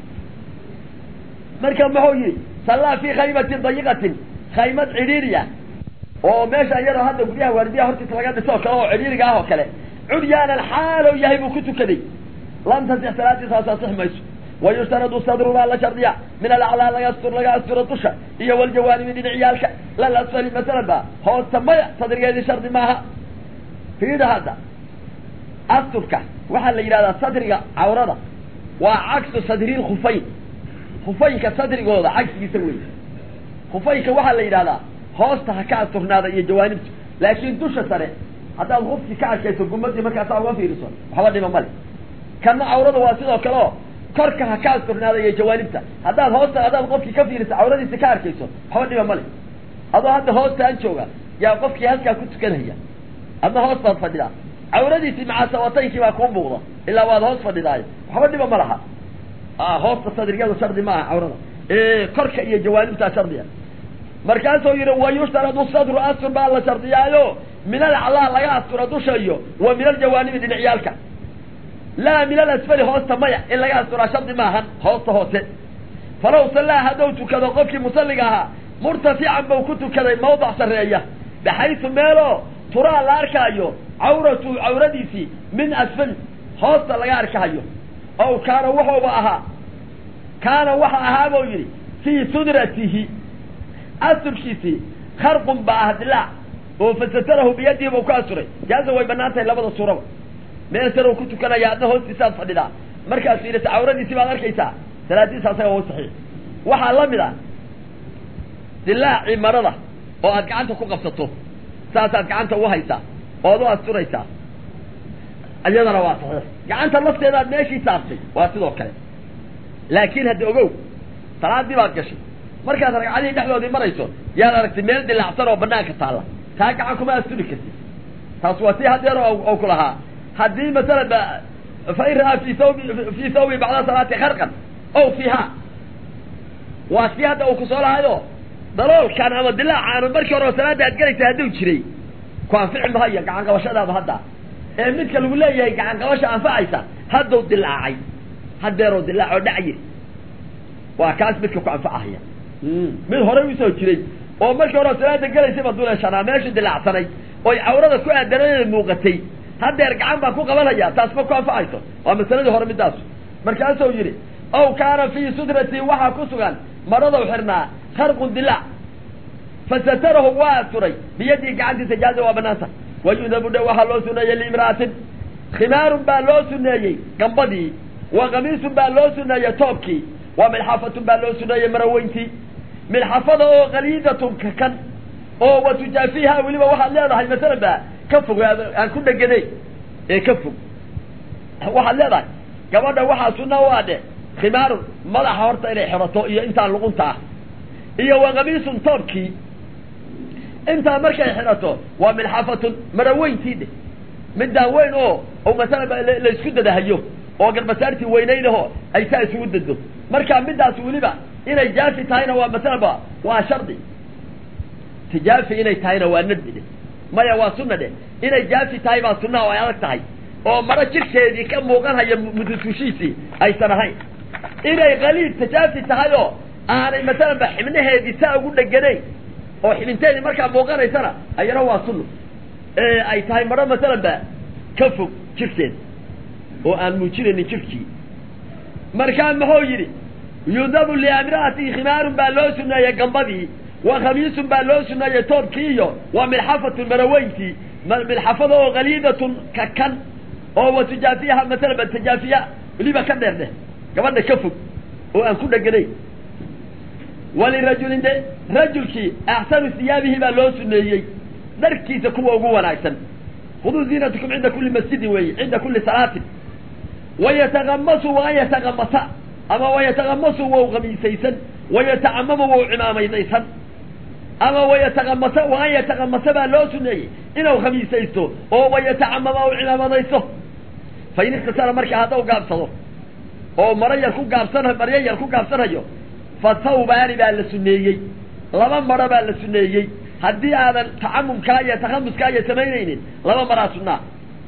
marka muxuu yihi sallaa fii khaymatin dayiqatin khaymad cidhiiriya oo meesha iyadoo hadda guryaha waardiyaha hortiisa laga dhiso oo kale oo cidhiiriga ah oo kale curyaanan xaalow yahay buu ku tukaday lam tasix salaadiisaas asix mayso wayushtaradu sadru baa la shardiya min alaclaa laga astur laga asturo dusha iyo waljawaanibi dhinacyaalka lal asfali masalan ba hoosta maya sadrigeedii shardi maaha fiida hadda asturka waxaa la yidhahdaa sadriga cawrada waa cagsu sadriil khufayn khufaynka sadrigooda cagsigiisa wey khufaynka waxaa la yidhahdaa hoosta ha ka asturnaada iyo jawaanibtu laakiin dusha sare haddaad hufkii ka arkayso gumadii markaasaa uga fiiriso waxba dhima male kana cawrada waa sidoo kale oo korka ha ka asturnaada iyo jawaanibta haddaad hoosta haddaad qofkii ka fiiriso cawradiisa ka arkayso waxba dhima male adoo hadda hoostaan jooga yaa qofkii halkaa ku tukanaya adna hoos baad fadhidaa cawradiisii macaasawataynkii baa kuu muuqda ilaa waad hoos fadhidaayo waxba dhiba ma laha hoosta sadrigada shardi ma aha cawrada korka iyo jawaanibtaa shardiya markaasuu yihi wayushtaradu sadru astur baa la shardiyaayo min alaclaa laga asturo dusha iyo wa min aljawaanibi dhinacyaalka laa min alasfali hoosta maya in laga asturaa shardi maahan hoosta hoose falow sallaa hadduu tukado qofkii musalliga ahaa murtafican bau ku tukaday mawdac sarreeya baxaysu meeloo turaa la arkaayo cawratu cawradiisii min asfal hoosta laga arkahayo ow kaana wuxuuba ahaa kaana waxa ahaa buu yidhi fii sudratihi asturkiisii kharqun baa ah dilaac oo fasatarahu biyadihi buu ku asturay jaaza way banaan tahay labada suuraba meel sare uu ku tukanaya adna hoostiisaad fadhidaa markaad fiirata cawradiisii baad arkaysaa salaadiisa asaga u saxiix waxaa la mid ah dilaacii marada oo aad gacanta ku qabsato saasaad gacanta u haysaa ood u asturaysaa iyadana waa saxiix gacanta lafteedaad meeshii saartay waa sidoo kale laakiin hadda ogow salaadii baad gashay markaad ragcadihii dhexdoodii marayso yaad aragtay meel dilaacsan oo banaanka taalla taa gacan kuma asturi kartid taas waa si hadeer oo ku lahaa haddii masalan ba fain ra'aa fi thawbi fii thawbi bacda salaati kharqan ow fiiha waa si hadda uu kusoo lahayo daloolkan ama dilaacan markii hore oo salaada aad galaysa hadduu jiray ku anfici mahayo gacan qabashadaada hadda ee midka lagu leeyahay gacan qabasha anfacaysa hadduu dilaacay hadeeroo dilaacoo dhacyi waa kaas midka ku anfacahaya mid horey usoo jiray oo markii hore salaada gelaysayba duleeshanaa meesha dilaacsanay oy cawrada ku aadanadeeda muuqatay hadeer gacan baa ku qabanaya taas ma ku anfacayso waa masaladii hore middaas markaasuu yidhi ow kaana fii sudratii waxaa ku sugan maradou xirnaa kharqun dilaac fasatarahu waa asturay biyadii gacantiisa jaaza waa banaanta wayudabu dhe waxaa loo suneeyey liimra'atin khimaarun baa loo suneeyey gambadii wa kamiisun baa loo suneeyey toobkii wa milxafatun baa loo suneeyey maraweyntii milxafada oo kaliidatun kakan oo wa tujaafiha weliba waxaad leedahay masalan ba ka fog aan ku dheganay ee ka fog waxaad leedahay gabadha waxaa sunna u adhe khimaarun madaxa horta inay xirato iyo intaan luqunta ah iyo wa kamiisun toobkii intaa markay xidhato waa milxafatun maraweyntii dheh midaan weyn oo o masalan laysku dadahayo oo garbasaartii weynaynaho ay saa isugu dado marka midaas weliba inay jaafi tahayna waa masalanba waa shardi tijaafi inay tahayna waa nadbi dheh maya waa sunna dheh inay jaafi tahay baa sunnaha oo ay adag tahay oo maro jirkeedii ka muuqanhaya mudusushiisii aysan ahayn inay kaliid tajaafi tahay oo aanay masalanba xibnaheedii saa ugu dheganayn oo xibinteedii markaa muuqanaysana ayana waa sunno ee ay tahay maro masalan ba ka fog jirkeeda oo aan muujinaynin jirkii markaa muxuu yidhi yudabu liamra'atii khimaarun baa loo suneeyey gambadii wa khamiisun baa loo suneeyey toobkii iyo wa milxafatun maraweyntii milxafada oo kaliidatun kakan oo wa tujaafiyaha masalan ba tajaafiya weliba ka dheer dheh gabadha ka fog oo aan ku dheganayn walirajulin de rajulkii axsanu siyaabihi baa loo suneeyey dharkiisa kuwa ugu wanaagsan khuduu ziinatakum cinda kuli masjidin weeye cinda kuli salaatin wayatagamasu waan yatagamasa ama wayatagamasu wau kamiisaysan wayatacamamu wau cimaamaydaysan ama wayatagamasa waan yatagamasa baa loo suneeyey inuu khamiisaysto oo wayatacamama u cimaamadaysto fa in ikhtasara marka haddau gaabsado oo maro yar ku gaabsan maryo yar ku gaabsanayo fa thawbaani baa la suneeyey laba maro baa la suneeyey haddii aadan tacamumkaa iyo takhamuskaa iyo samaynaynin laba maraa sunnaa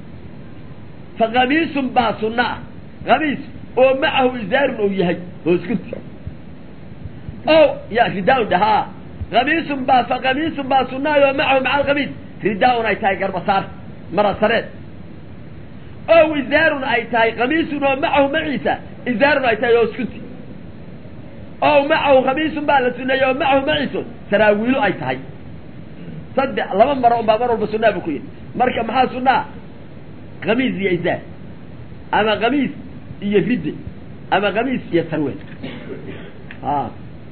fa kamiisun baa sunna ah kamiis oo macahu izaarun ou yahay hooskunti o ya ridaaun dhahaa kamiisun baa fa kamiisun baa sunnaay oo macahu maca alkamiis ridaaun ay tahay garbasaar mara sareed ow izaarun ay tahay kamiisun oo macahu maciisa izaarun ay tahay hooskunti ow macahu khamiisun baa la suneeyey oo macahu maciiso saraawiilo ay tahay saddex laba maro un baa mar walba sunaa buu ku yidhi marka maxaa sunaa khamiis iyo izaar ama khamiis iyo ridde ama khamiis iyo sarweel a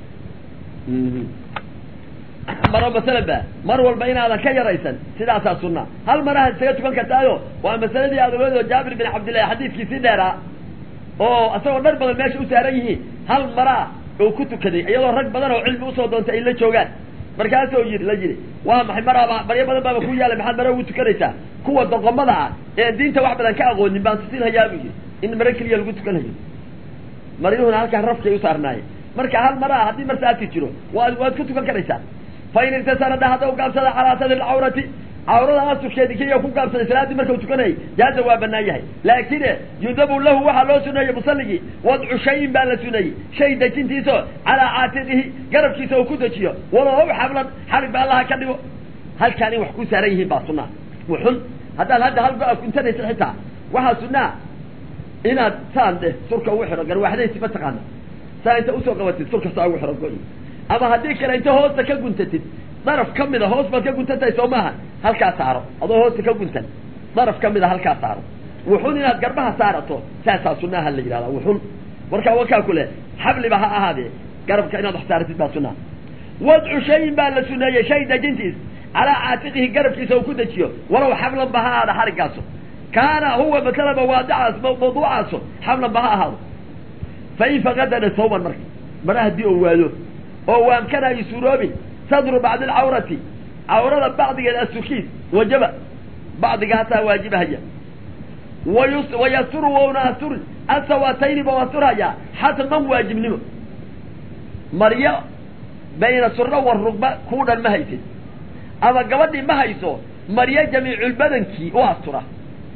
maro masalan ba mar walba inaadan ka yaraysan sidaasaa sunaa hal maraha isaga tukan kartaayo waa masaladii aad ogeed oo jaabir bin cabdillahi xadiidkiisii dheeraa oo isagoo dhar badan meesha u saaran yihiin hal maraa oo ku tukaday iyadoo rag badan oo cilmi usoo doontay ay la joogaan markaasoo yii la yidhi waa maxay maraaba baryo badan baaba ku yaala maxaad mara ugu tukanaysaa kuwa doqomada ah ee diinta wax badan ka aqoonin baan tusin hayaa buu yidhi in maro keliya lagu tukanayo maryuhuna halkaan rafkay u saarnaaye marka hal maraa haddii mar saati jiro waad waad ku tukan karaysaa fa in irtasara dha haddaw gaabsada calaa sadri lcawrati cawrada asurkeedi keliya ku gaabsaday salaaddii markau tukanayay jaaza waa banaan yahay laakine yudabu lahu waxaa loo suneeyey musalligii wadcu shayin baa la suneeyey shay dejintiisao calaa caatiqihi garabkiisa uu ku dejiyo walow xablan xarig ba allaha ka dhigo halkaan in wax ku saaran yihiin baa sunaa wuxun haddaad hadda hal go-a kuntanaysa xitaa waxaa sunaa inaad saan dheh surka ugu xidho garwaaxdaysi mataqaana saa inta usoo qabatid surka saa ugu xidho go-i ama haddii kale inta hoosta ka guntatid daraf ka mida hoos baad ka guntantahay soo maaha halkaa saaro adoo hoosta ka guntan daraf ka mida halkaa saaro wuxun inaad garbaha saarato saasaa sunaha la yidhahda wuxun markaa wakaa ku leh xabliba ha ahaadee garabka inaad wax saaratid baa sunaa wadcu shayin baa la suneeyey shay dejintiis calaa caatiqihi garabkiisa uu ku dejiyo walow xablan ba ha ahaada xariggaaso kaana huwa masalaba waadicaas mawduucaaso xablan ba ha ahaado fa in faqadana sawban marka mara haddii oo waado oo waamkanaayo suuroobin sadru bacdi alcawrati cawrada bacdigeeda asukiis wajaba bacdigaasaa waajibahaya wayu wayasturu wauna asturin asawatayni ba asturhayaa xatman waajibnimo maryo bayna surro war rugba kuu dhan ma haysid ama gabadhii ma hayso maryo jamiiculbadankii u astura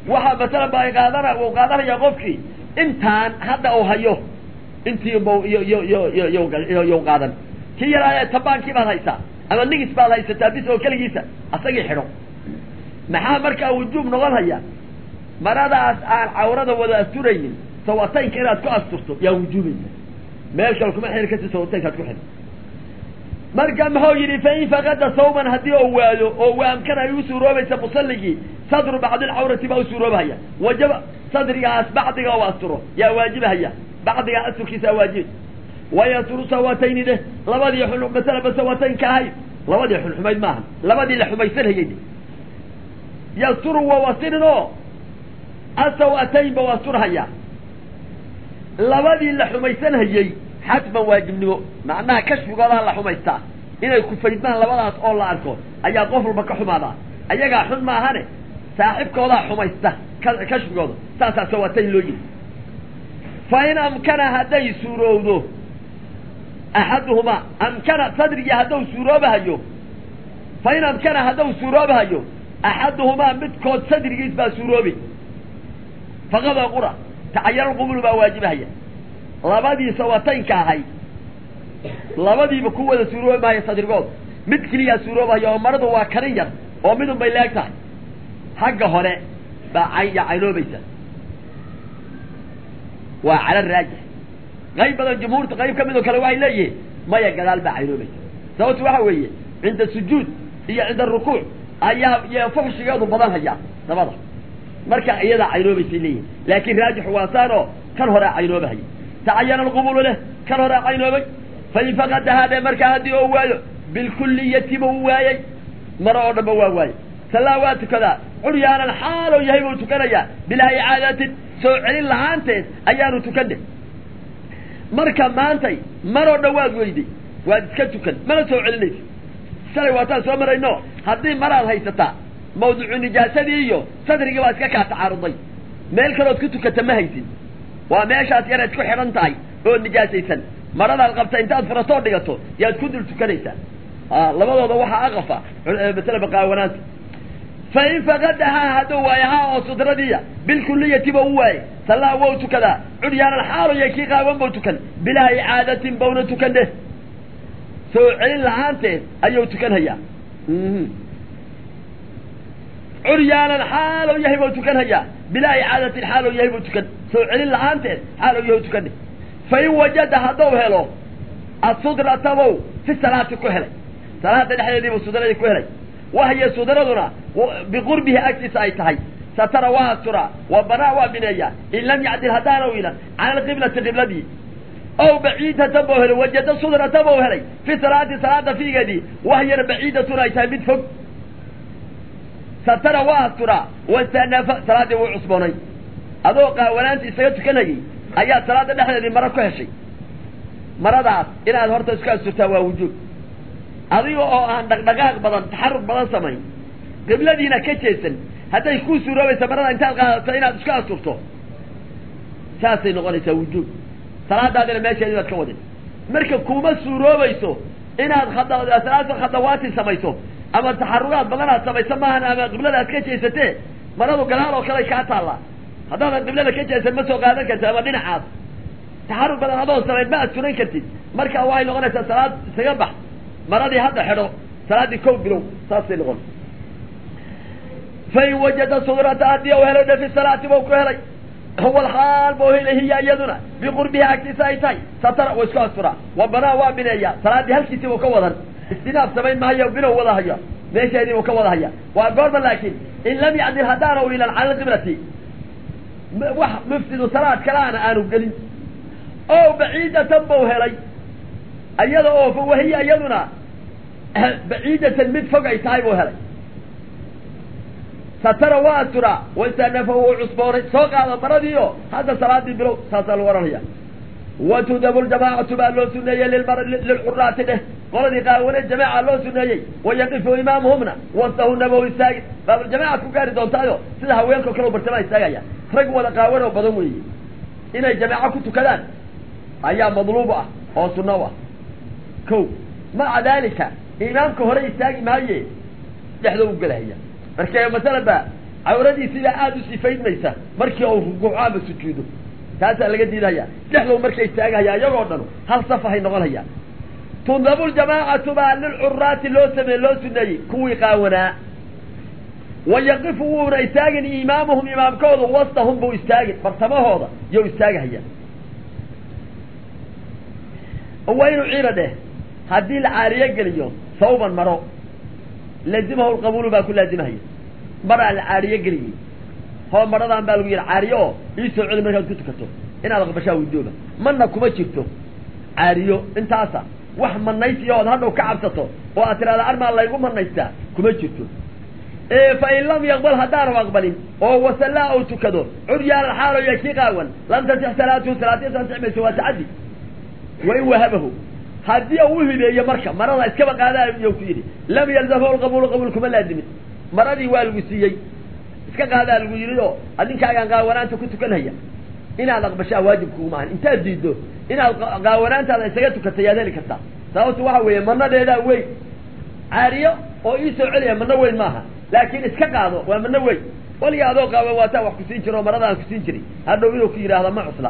waxaa masalan ba qaadana uu qaadanaya qofkii intaan hadda uu hayo intii b iyo iyo iyo iyo iyo qaadan kii yaraa tabaankii baad haysaa ama nigis baad haysataa bis oo keligiisa asagii xidho maxaa markaa wujuub noqon haya maradaas aan cawrada wada asturaynin sawataynka inaad ku asturto yaa wujuubaysa meel kale kuma xiri karti sawataynkaad ku xidho marka muxuu yidhi fain fakada sawman haddii oo waayo oo waamkan ay u suuroobaysa musalligii sadru bacdilcawrati baa u suuroobahaya wajaba sadrigaas bacdiga u asturo yaa waajibahaya bacdigaa asturkiisa waajibi wayasturu sawatayni dheh labadii xun masalaba sawataynka ahay labadii xun xumayd maaha labadii la xumaysanhayay yasturu waa wasirin oo asawatayn ba u asturhaya labadii la xumaysanhayey xatman waajibnimo macnaha kashfigoodaa la xumaystaa inay kufaydmaan labadaas oo la arko ayaa qof walba ka xumaadaa ayagaa xun maahane saaxibkoodaa xumaysta kashfigooda saasaa sawatayn loo yiri fa in amkana hadday suurowdo axaduhumaa amkana sadrigii hadduu suuroobahayo fa in amkana hadduu suuroobahayo axaduhumaa midkood sadrigiis baa suuroobi faqada qura tacayaralqubulu baa waajibahaya labadii sawataynka ahay labadiiba ku wada suuroobi maayo sadrigood mid keliyaa suuroobahaya oo maradu waa kanin yar oo midun bay leeg tahay xagga hore baa cayn yaa caynoobaysa waa cala raajix qayb badan jumhuurta qayb ka mid oo kale waxay leeyihiin maya gadaal baa caynoobaysa sababtu waxa weeye cinda sujuud iyo cinda rukuuc ayaa y fuxshigeedu badan hayaa dabada marka iyadaa caynoobaysay leeyihin laakiin raajix waa saan oo kan horea caynoobahaya tacayana alqubulu leh kan horea caynoobay fain faqadahaa dhe markaa haddii oo waayo bilkulliyatiba u waayey maro oo dhanba waa waayey sallaa waa tukadaa curyaanan xaaloo yahay buu tukanayaa bilaa icaadatin soo celin lahaanteed ayaanu tukane marka maantay maroo dhan waad weyday waad iska tukan mana soo celinaysa shalay waataan soo marayno haddii maraad haysataa mawduucu nijaasadii iyo sadrigii baa iska kaa tacaaruday meel kalood ku tukata ma haysin waa meeshaas yaraad ku xidhan tahay oo nijaasaysan maradaad qabta intaad furatoo dhigato yaad ku dul tukanaysaa labadooda waxaa aqafa masala baqaawanaanta fa in faqadahaa hadduu waayahaa oo sudradiya bilkuliyatiba u waaye sallaa wou tukadaa curyaanan xaaloya kii qaawan bau tukan bilaa icaadatin bauna tukan dheh soo celin lahaanteed ayuu tukanhayaa curyaanan xaalow yahay buu tukan hayaa bilaa icaadatin xaalow yahay buu tukan soo celin la-aanteed xaalow yahay tukan dheh fa in wajada hadduu helo asudratabow fi salaati ku helay salaada dhexdeedii buu sudradii ku helay wahya sudraduna biqurbihi agtiisa ay tahay satara waa asturaa wa banaa waa bineeyaa in lam yacdil haddaana u ilan cala alqiblati qibladii ow baciidatan buu helay wajada sudrata buu helay fi salaati salaada fiigeedii wahyana baciidatun ay tahay mid fog satara waa asturaa wastanafa salaaddii wuu cusboonay adoo qaawanaanta isaga tukanayay ayaa salaada dhexdeedii maro ku heshay maradaas inaad horta isku asturtaa waa wujuub adiga oo aan dhaqdhaqaaq badan taxarug badan samayn qibladiina ka jeesan hadday kuu suuroobaysa marada intaad qaadato inaad isku asturto saasay noqonaysaa wujuub salaadaadina meesheedii baad ka wadin marka kuma suuroobayso inaad khada salaasa khadawaati samayso ama taxarugaad badanaad samayso maahan ama qiblada aad ka jeesatee maradu gadaal oo kale kaa taallaa haddaadan qiblada ka jeesan ma soo qaadan kartid ama dhinacaas taxarug badan adoon samayn ma asturan kartid marka waxay noqonaysaa salaad isaga bax maradii hadda xidho salaaddii kow bilow saasay noqon fain wajada sudrata haddii u helay dhe fi salaati bau ku helay huwa alxaal bau helay hiya iyaduna biqurbihi agtiisa ay tahay satara wa isku asturaa wa banaa waa bineeyaa salaaddii halkiisii buu ka wadan istinaaf samayn maayo bilow wada haya meesheedii buu ka wada haya waa goorma laakiin in lam yacdil haddaana u ilan cala alqiblati wax mufsidu salaad kalaana aanu gelin o baciidatan bau helay iyada oo fa wahiya iyaduna baciidatan mid fog ay tahay buu helay satara waa asturaa wastanafa wuu cusboonay soo qaada maradii oo hadda salaadii bilow saasaa lagu ohanaya watudabu ljamaacatu baa loo suneeyey lilxuraati dheh qoladii qaawane jamaaca loo suneeyey wayaqifu imaamuhumna wastahuna bau istaagi baabuljamaacaad ku gaari doontaayo sida haweenkao kale bartamaa istaagaya rag wada qaawan oo badan weeye inay jamaaco ku tukadaan ayaa madluub ah oo sunno u ah ko maca daalika imaamka hore istaagi maaye dhexdoo u gelahaya marka masalan ba cawradiisiibaa aada u sifaydmaysa markii uu rukuuco ama sujuudo taasaa laga diidahaya dhexdow markay istaagahaya iyagoo dhan hal safahay noqonhayaan tundabu ljamaacatu baa lilcuraati loo sameeye loo suneeyey kuwii qaawanaa wa yaqifu wuuna istaagin imaamuhum imaamkoodu wastahum buu istaagin bartamahooda you istaagahaya waynu ciina dheh haddii la caariyo geliyo sawban maro laazimahu lqabuulu baa ku laazimahaya maraa la caariyo geliyey hoo maradaan baa lagu yidhi caariyo oo iisoo celi markaad ku tukato inaad aqbashaa widooba mana kuma jirto caariyo intaasa wax manaysiya ood hadhow ka cabsato oo aad tidhahda armaa laygu manaystaa kuma jirto fain lam yaqbal haddaanu aqbalin oo wasallaa ou tukado curyaanan xaaloya kii qaawan lam tasix salaatuhu salaatiisa ansix mayso waa tacaddi wain wahabahu haddii u uhibeeyo marka marada iskaba qaadaayo ku yidhi lam yalzamhu lqabuulu qabuul kuma laazimin maradii waa lagu siiyey iska qaadaa lagu yidhi oo adinkaagaan qaawanaanta ku tukanhaya inaad aqbashaa waajib kuguma ahan intaad diiddo inaad qaawanaantaada isaga tukatay yaad heli kartaa sababtu waxa weeye manadeedaa weyn caariyo oo ii soo celiya mano weyn maaha laakiin iska qaado waa mano weyn waliga adoo qaawan waataa wax kusiin jiro oo maradaan kusiin jiray hadhow inuu ku yidhaahda ma cusla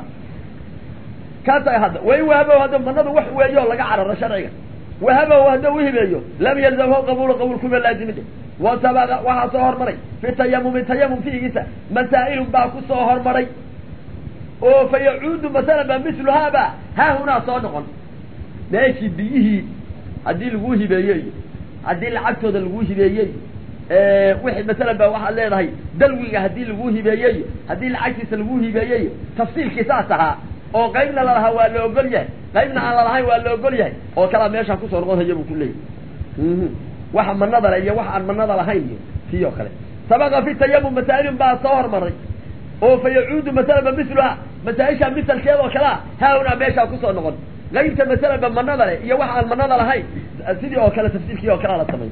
kaasa hadda wain wahabow hadda manadu wax weeyo laga cararo sharciga wahabow hadduu uhibeeyo lam yalzamhu qabuulu qabuul kuma laazimin wasabaqa waxaa soo hormaray fi tayamumi tayamum fiigiisa masaa'ilun baa ku soo hormaray oo fa yacuudu masalan ba misluhaaba haahunaa soo noqon meeshii biyihii haddii laguu hibeeyey haddii lacagtooda laguu hibeeyey wixii masalan ba waxaad leedahay dalwiga haddii laguu hibeeyey haddii lacagtiisa laguu hibeeyey tafsiilkii saas ahaa oo qaybna lalahaa waa la ogol yahay qaybna aan lalahayn waa la ogol yahay oo kalaa meeshaan kusoo noqon haya buu ku leeyahy waxa manada le iyo waxa aan manada lahayn iyo tii oo kale sabaqa fi tayamum masaa'ilun baa soo hormaray oo fa yacuudu masalanba misluha masaa-isha misalkeeda oo kalea haahunaa meeshaa kusoo noqon qaybta masalanba manada le iyo waxa aan manada lahayn sidii oo kale tafsiirkii oo kalea la samay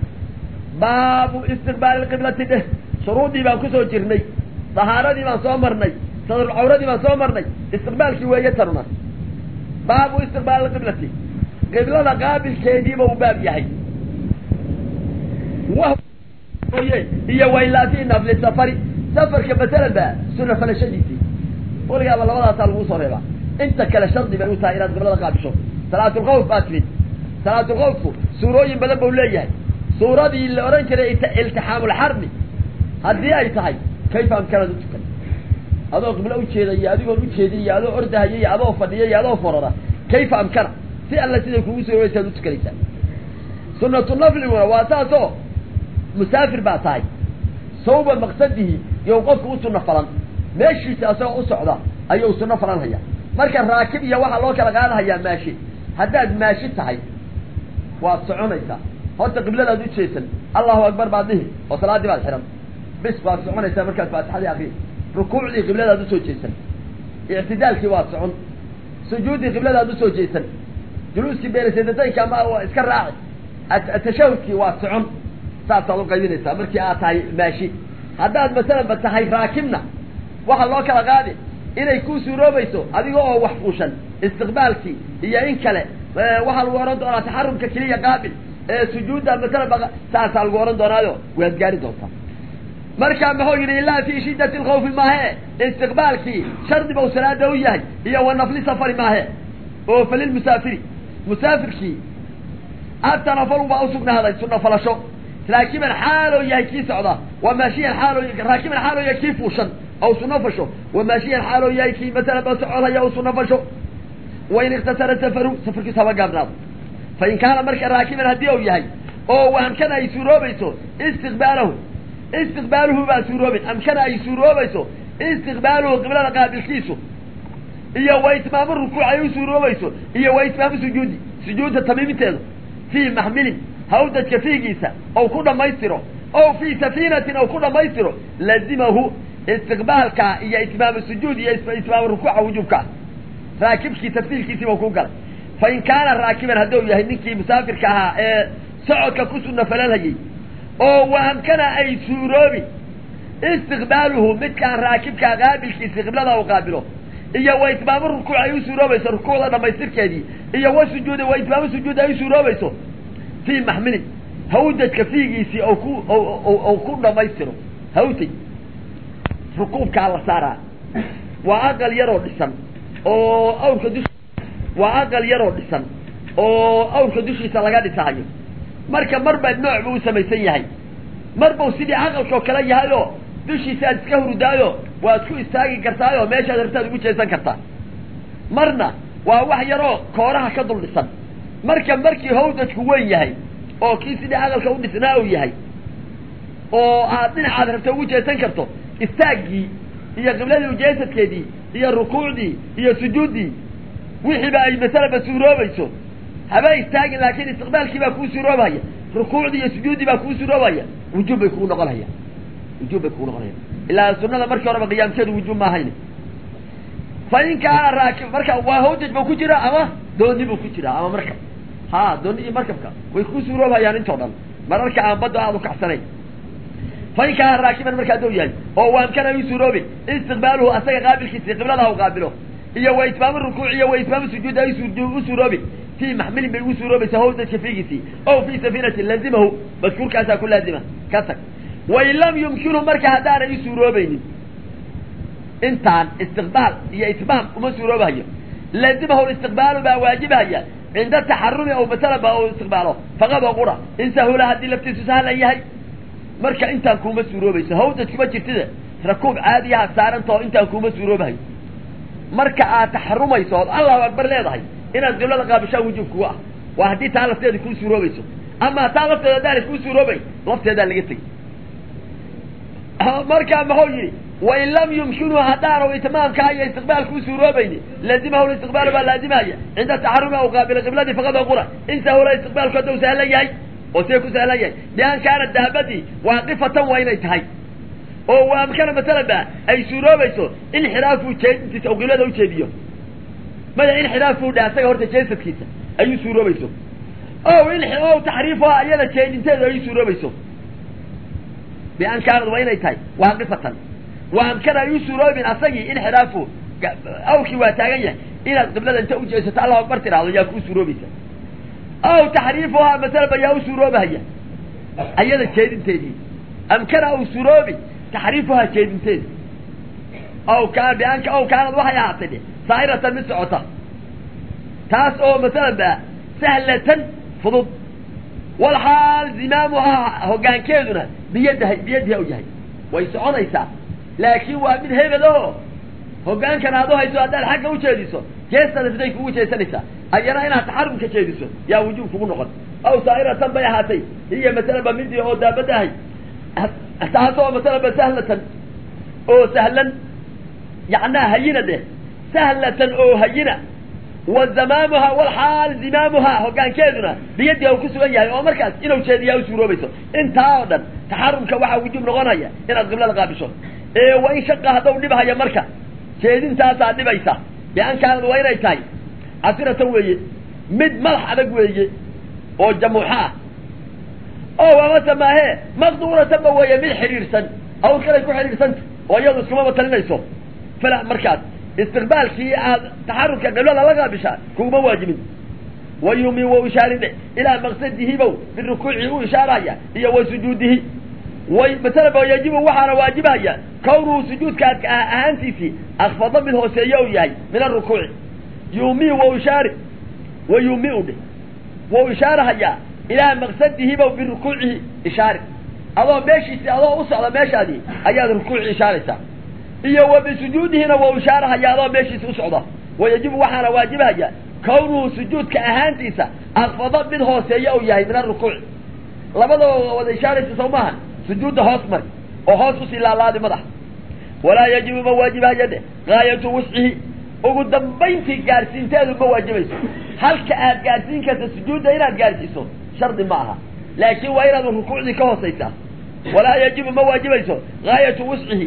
baabu istiqbaali qiblati dheh shuruudii baan kusoo jirnay dahaaradii baan soo marnay sadrulcawradii baan soo marnay istiqbaalkii weeye tanuna baabu istiqbaali qiblati qiblada qaabilkeediiba uu baab yahay iyo wailaafi nafli safari safarka masalan ba suna falashadiisii weligaaba labadaasaa lagu soo reebaa inta kale shardi bay u tahay inaad qiblada qaabisho salaatulkhawf baa timid salaatulkhawfku suurooyin badan bau leeyahay suuradii la odhan jiray iltixaamulxarbi haddii ay tahay kayfa amkanaad u tukan adoo qiblo ujeeda iyo adigoon ujeedin iyo adoo ordahaya iyo adoo fadhiya iyo adoo forara kayfa amkana si alla siday kugu suuroobaysaad u tukanaysaa sunatu nafliguna waa saasoo musaafir baa tahay sawba maqsadihi iyo qofku u sunno falan meeshiisa asagoo u socda ayuu sunno falan haya marka raakib iyo waxaa loo kala qaadahayaa maashi haddaad maashi tahay waad soconaysaa horta qibladaad u jeesan allahu akbar baad dhihi oo salaaddii baad xihan bis waad soconaysaa markaad faatixadii akri rukuucdii qibladaad usoo jeesan ictidaalkii waad socon sujuuddii qibladaad usoo jeesan juluuskii beereseedataynka ama iska raaci tashahudkii waad socon saasaad u qaybinaysaa markii aad tahay maashi haddaad masalanba tahay raakibna waxaa loo kala qaadi inay ku suuroobayso adiga oo wax fuushan istiqbaalkii iyo in kale waxaa lagu ohan doonaa taxarumka keliya qaabil sujuudda masalanba saasaa lagu ohan doonaayo waad gaari doontaa marka muxuu yidhi ilaa fi shiddati lkhawfi maahe istiqbaalkii shardi bau salaada u yahay iyo wa nafli safari maahe oo falilmusaafiri musaafirkii atanafalu baa usugnaaday sunna falasho raakiban xaaloo yahay kii socda wa maashiyan xaaloo raakiban xaaloo yahay kii fuushan aw sunno fasho wa maashiyan xaaloo yahay kii masalan ba socodhaya aw sunno fasho wain ikhtasara safaru safarkiisu haba gaabnaado fa in kaana marka raakiban haddii uu yahay oo waamkana ay suuroobayso istiqbaalahu istiqbaaluhu baa suuroobin amkana ay suuroobayso istiqbaaluhu qiblada qaabilkiisu iyo wa itmaamu rukuuc ay u suuroobayso iyo wa itmaamu sujuudi sujuudda tamiiminteedu fii maxmilin hawdajka fiigiisa ou ku dhammaystiro o fii safiinatin ou ku dhammaystiro lazimahu istiqbaalka iyo itmaamu sujuud iyo itmaamu rukuuca wujuubkaa raakibkii tafsiilkiisiiba ku galay fa in kaana raakiban hadduu yahay ninkii musaafirka ahaa ee socodka ku sunna falalhayay oo waamkana ay suuroobi istiqbaaluhu midkaan raakibkaa qaabilkiisi qiblada u qaabilo iyo wa itmaamu rukuuc ay u suuroobayso rukuucda dhamaystirkeedii iyo wa sujuudi wa itmaamu sujuud ay u suuroobayso fii maxmilin hawdajka fiigiisii ou ku ou ku dhamaystiro hawtay rukuubkaa la saaraa waa aqal yaroo dhisan oo awrka dush waa aqal yaroo dhisan oo awrka dushiisa laga dhisahayo marka mar baa nooc buu u samaysan yahay mar buu sidii aqalkao kale yahay oo dushiisa aad iska hurdaayo waad ku istaagi kartaayoo meeshaad hartaad ugu jeesan kartaa marna waa wax yaroo kooraha ka dul dhisan marka markii hawdajku weyn yahay oo kii sidii aqalka u dhisnaa uu yahay oo aad dhinacaad rabta ugu jeesan karto istaaggii iyo qibladii ujeesadkeedii iyo rukuucdii iyo sujuuddii wixiiba ay masalaba suuroobayso haba istaagin laakiin istiqbaalkii baa kuu suuroobahaya rukuucdii iyo sujuuddii baa kuu suuroobaya wujuub bay kugu noqonhaya wujuub bay kugu noqonaya ilaa sunada markii horeba qiyaamkeedu wujuub ma ahayn fa in kaana raakib marka waa hawdaj buu ku jira ama dooni buu ku jira ama markab ha dooni iyo markabka way ku suuroobhayaan intoo dhan mararka aan badda aad u kacsanayn fa in kaana raakiban markaa doo yahay oo waamkana u suuroobin istiqbaaluhu asaga qaabilkiisi qiblada u qaabilo iyo wa itmaamu rukuuc iyo wa itmaamu sujuud ay u suuroobin fii maxmilin bay ugu suuroobaysaa hawdajka fiigiisii o fii safiinatin lazimahu madkuurkaasaa ku laazima ka tag wain lam yumkinhu marka haddaanay u suuroobaynin intaan istiqbaal iyo itmaam uma suuroobahayo laazimahu istiqbaalu baa waajibahaya cinda taxarumi aw masalan ba u istiqbaalo faqad oo qura in sahula haddii laftiisu sahlan yahay marka intaan kuuma suuroobayso hawdaj kuma jirtida rakuub caadiyaha saarantao intaan kuuma suuroobahayo marka aad taxarumayso ood allahu akbar leedahay inaad qiblada qaabishaa wujuub kuga ah waa haddii taa lafteeda kuu suuroobayso ama taa lafteeda haddaanay kuu suuroobayn lafteedaa laga tegay markaa maxuu yidhi wain lam yumkinu haddaanu itmaamkaa iyo istiqbaalkuu suuroobayni laazimahu istiqbaalu baa laazimaya cinda taxarumi aw qaabila qibladii faqad oo qura in sahula istiqbaalku hadduu sahlan yahay oo see ku sahlan yahay bian kaana daabadii waaqifatan waa inay tahay oo waamkana masalan ba ay suuroobayso inxiraafu jeedintiisa oo qiblada ujeediyo maya inxiraafu dha asaga horta jeesadkiisa ayuu suuroobayso o o taxriifuha iyada jeedinteedu ayuu suuroobayso bian kaanad waa inay tahay waaqifatan waamkana ay u suuroobin asagii inxiraafu awkii waa taagan yahay inaad qiblada inta ujeesato allahu akbar tiraahdo yaa kuu suuroobaysa aw taxriifuhaa masalaba yaa u suuroobahaya ayada jeedinteedii amkana au suuroobi taxriifuhaa jeedinteedi aw kaa bian aw kaanad waxay ahaatay de saa'iratan mid socota taas oo masalan ba sahlatan fudud walxaal zimaamuhaa hoggaankeeduna biyadahay biyadiha u yahay way soconaysaa laakiin waa mid hebel oo hoggaankan aad u hayso haddaad xagga ujeediso jeestada siday kugu jeesanaysaa ayana inaad taxarumka jeediso yaa wujuub kugu noqon aw saa'iratan bay ahaatay hiya masalanba midii oo daabada ahay taas oo masalanba sahlatan oo sahlan yacnaa hayina deh sahlatan oo hayina wa zamaamuha walxaal zimaamuhaa hoggaankeeduna biyadiha uu ku sugan yahay oo markaas inuu jeediyaa u suuroobayso intaa oo dhan taxarumka waxaa wujuub noqonaya inaad qiblada qaabisho ee wa in shaqa haddau dhibhaya marka jeedintaasaa dhibaysa bian kaanad waa inay tahay casiratan weeye mid madax adag weeye oo jamuuxa ah oo amase maahee maqduuratanba weeye mid xidhiidhsan awl kalay ku xidhiidhsanta oo iyadu iskumaba talinayso fala markaas istiqbaalkii aad taxarurka qiblada la qaabishaa kuguma waajibin wayumi wa ishaaride ilaa maqsadihibow birukuuci u ishaaraya iyo wa sujuudihi way masalaba yajibu waxaana waajibahaya kawnuhu sujuudkaad ahaantiisii akfado mid hooseeya u yahay min arukuuci yumi wa ishaari wa yumiu dhe wau ishaarahayaa ilaa maqsadihibow birukuucihi ishaari adoo meeshiisi adoo u socda meeshaadii ayaad rukuuci ishaaraysaa iyo wa bisujuudihina wau ishaarahaya adoo meeshiisi u socda wayajibu waxaana waajibahaya kawnuhu sujuudka ahaantiisa akfado mid hooseeya u yahay min arukuuci labadaba wada ishaaraysa soo maaha sujuudda hoos mari oo hoos usii laalaadi madaxa walaa yajibu ma waajibahaya de gaayatu wuscihi ugu dambayntii gaadhsiinteedu ma waajibayso halka aad gaadhsiin karta sujuudda inaad gaadhsiiso shardi ma aha laakiin waa inaad rukuucdii ka hoosaysaa walaa yajibu ma waajibayso gaayatu wuscihi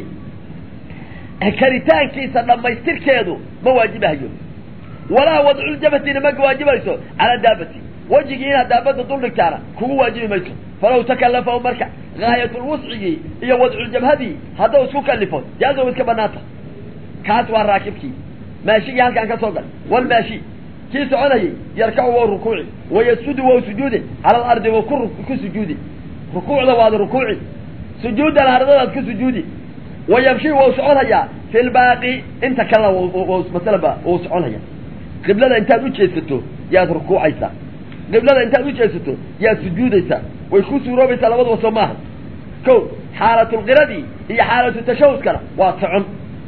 karitaankiisa dhammaystirkeedu ma waajibahayo walaa wadculjabhatina ma waajibayso calaa daabati wejigii inaad daabadda dul dhigtaana kugu waajibi mayso falaw takalafahu marka gaayatulwuscigii iyo wadculjabhadii hadduu isku kalifo jaazo iska banaanta kaas waa raakibkii maashigii halkaan ka soo gal walmaashi kii soconayay yarkacu wa rukuuci wayasjudu wa sujuudi cala alardi wa ku ku sujuudi rukuucda waada rukuuci sujuudan ardadaad ku sujuudi wa yamshi wau soconhayaa fi lbaaqi inta kalena masalaba wau soconhaya qiblada intaad u jeesato yaad rukuucaysaa qiblada intaad u jeesato yaad sujuudaysaa way ku suuroobaysaa labadaba soo maaha ko xaalatulqiradii iyo xaalatu tashahudkana waa socon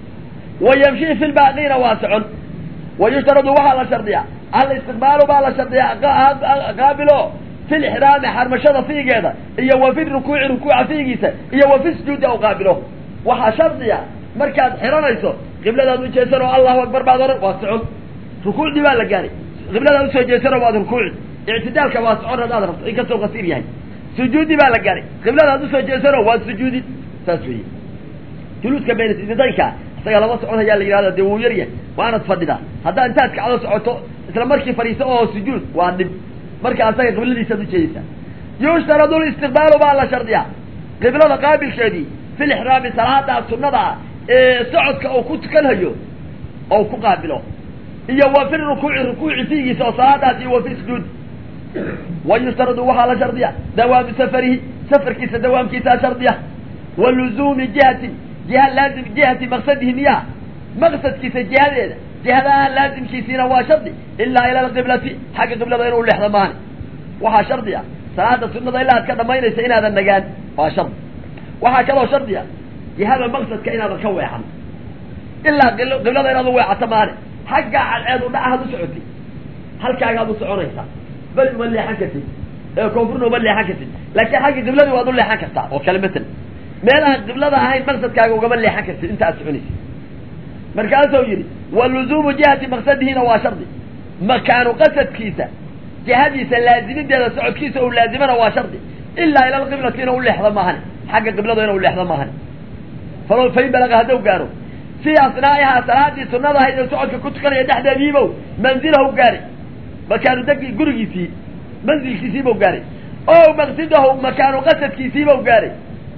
wa yamshi fi lbaaqina waa socon wa yushtaradu waxaa la shardiyaa alistiqbaalu baa la shardiyaa qaabilo fi lixraami xarmashada fiigeeda iyo wa fi rukuuci rukuuca fiigiisa iyo wa fi sujuudi aw qaabilo waxaa shardiya markaad xiranayso qibladaad u jeesan oo allahu akbar baad oran waa socon rukuucdii baa la gaaray qibladaad usoo jeesanoo waad rukuuci ictidaalka waa socon haddaad rabto inkastoo qasiir yahay sujuudi baa la gaaray qibladaad usoo jeesanoo waad sujuudi saas weeye juluuska baynasidaynka isaga lama socon hayaa la yidhahda dee wuu yar yahay waanad fadhidaa haddaa intaad kacdo socoto isla markii fadhiiso oo sujuud waa dhib marka asaga qibladiisaad ujeedaysaa yushtaradu listiqbaalu baa la shardiyaa qiblada qaabilkeedii fi lixraami salaada sunnada ah ee socodka uu ku tukanhayo oo ku qaabilo iyo wa fi rukuuci rukuuci fiigiisa oo salaadaas iyo wa fi sujuud wa yushtaradu waxaa la shardiya dawaamu safarihi safarkiisa dawaamkiisaa shardiya wa luzuumi jihatin jiha laazim jihati maqsadihi miyaha maqsadkiisa jihadeeda jihadaha laazimkiisiina waa shardi ilaa ila alqiblati xagga qiblada inuu leexdo maani waxaa shardi ah salaada sunnada ilaa ad ka dhamaynaysa inaadan nagaan waa shardi waxaa kaloo shardi ah jihada maqsadka inaadan ka weexan ilaa qiblada inaad u weecato maane xaggaa cadceed u dhacaad u socotay halkaagaad u soconaysaa bal uma leexan kartid ee koonfurna uma leexan kartid laakiin xagga qibladii waad u leexan kartaa oo kale matan meel aan qiblada ahayn maqsadkaaga ugama leexan kartid inta aad soconaysid markaasuu yidhi wa luzuumu jihati maqsadihiina waa shardi makaanu qasadkiisa jihadiisa laazimideeda socodkiisa uu laazimana waa shardi ilaa ila alqiblati inuu leexdo maahane xagga qiblada inuu leexdo maahane falow fain balaga hadduu gaaro fii asnaa'ihaa salaadii sunnada ahayd ee socodka ku tukanaya dhexdeediibow manzilahu gaaray makaanu degi gurigiisii manzilkiisiibau gaaray o maqsidahu makaanu qasadkiisiibau gaaray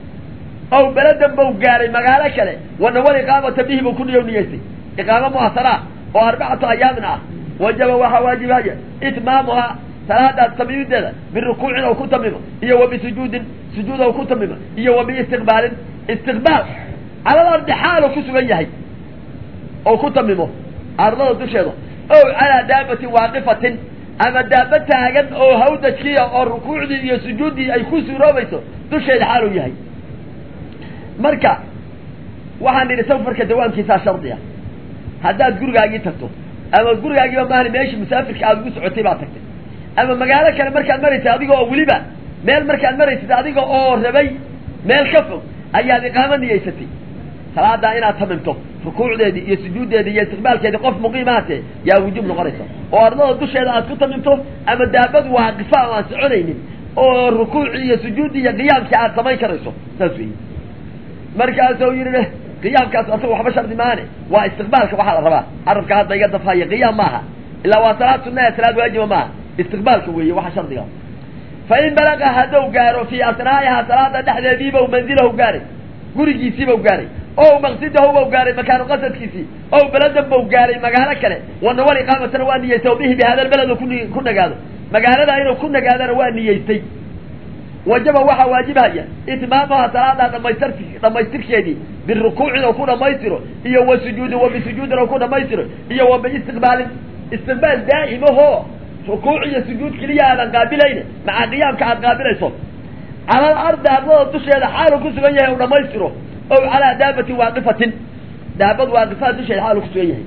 ow beladan bau gaaray magaalo kale wanawal iqaamata bihi buu ku niyow niyeystay iqaamo muhasanaa oo arbacatu ayaamin ah wajaba waxaa waajibaya itmaamuhaa salaadaas tamiimideeda birukuucin ou ku tamimo iyo wa bisujuudin sujuud ou ku tamimo iyo wa biistiqbaalin istiqbaal calal ardi xaal ku sugan yahay oo ku tamimo ardada dusheeda ow calaa daabatin waaqifatin ama daaba taagan oo hawdajkiya oo rukuucdii iyo sujuuddii ay ku suuroobayso dusheeda xaal uu yahay marka waxaan nidhi safarka dawaamkiisaa shardi ah haddaad gurigaagii tagto ama gurigaagiiba maahani meeshii musaafirka aada ugu socotay baad tagtay ama magaalo kale markaad maraysay adiga oo weliba meel markaad maraysid adiga oo rabay meel ka fog ayaad iqaamo niyeysatay salaadaa inaad tamimto rukuucdeedii iyo sujuuddeedii iyo istiqbaalkeedii qof muqiimaate yaa wujuub noqonaysa oo ardada dusheeda aad ku tamimto ama daabadu waaqifa ama aan soconaynin oo rukuucii iyo sujuuddii iyo qiyaamkii aad samayn karayso saas weyi markaasuu yidhi qiyaamkaas asaga waxba shardi maane waa istiqbaalka waxaa la rabaa carabka hadda iga dafhaya qiyaam maaha ilaa waa salaad sunnaha salaad waajiba maaha istiqbaalka weeye waxa shardiga fa in balaga hadduu gaaro fii asnaa'ihaa salaada dhexdeediibau manzilahu gaaray gurigiisiibau gaaray ow maqsidahu bau gaaray makaanu qasadkiisii ow beladan bau gaaray magaalo kale wanawal iqaamatana waa niyeystay o bihi bi hada lbeled ku ku nagaado magaalada inuu ku nagaadana waa niyeystay wajaba waxaa waajibhaya itmaamuha salaadaa dhamaystir dhamaystirkeedii birukuucin oo ku dhamaystiro iyo wa sujuudin wa bisujuudin oo ku dhamaystiro iyo wa biistiqbaalin istiqbaal daa'imahoo rukuuc iyo sujuud keliya aadan qaabilayne maca qiyaamka aad qaabilayso calal ardi ardada dusheeda xaalu ku sugan yahay u dhamaystiro ow calaa daabatin waaqifatin daabad waaqifaa dusheeda xaalu kusugan yahay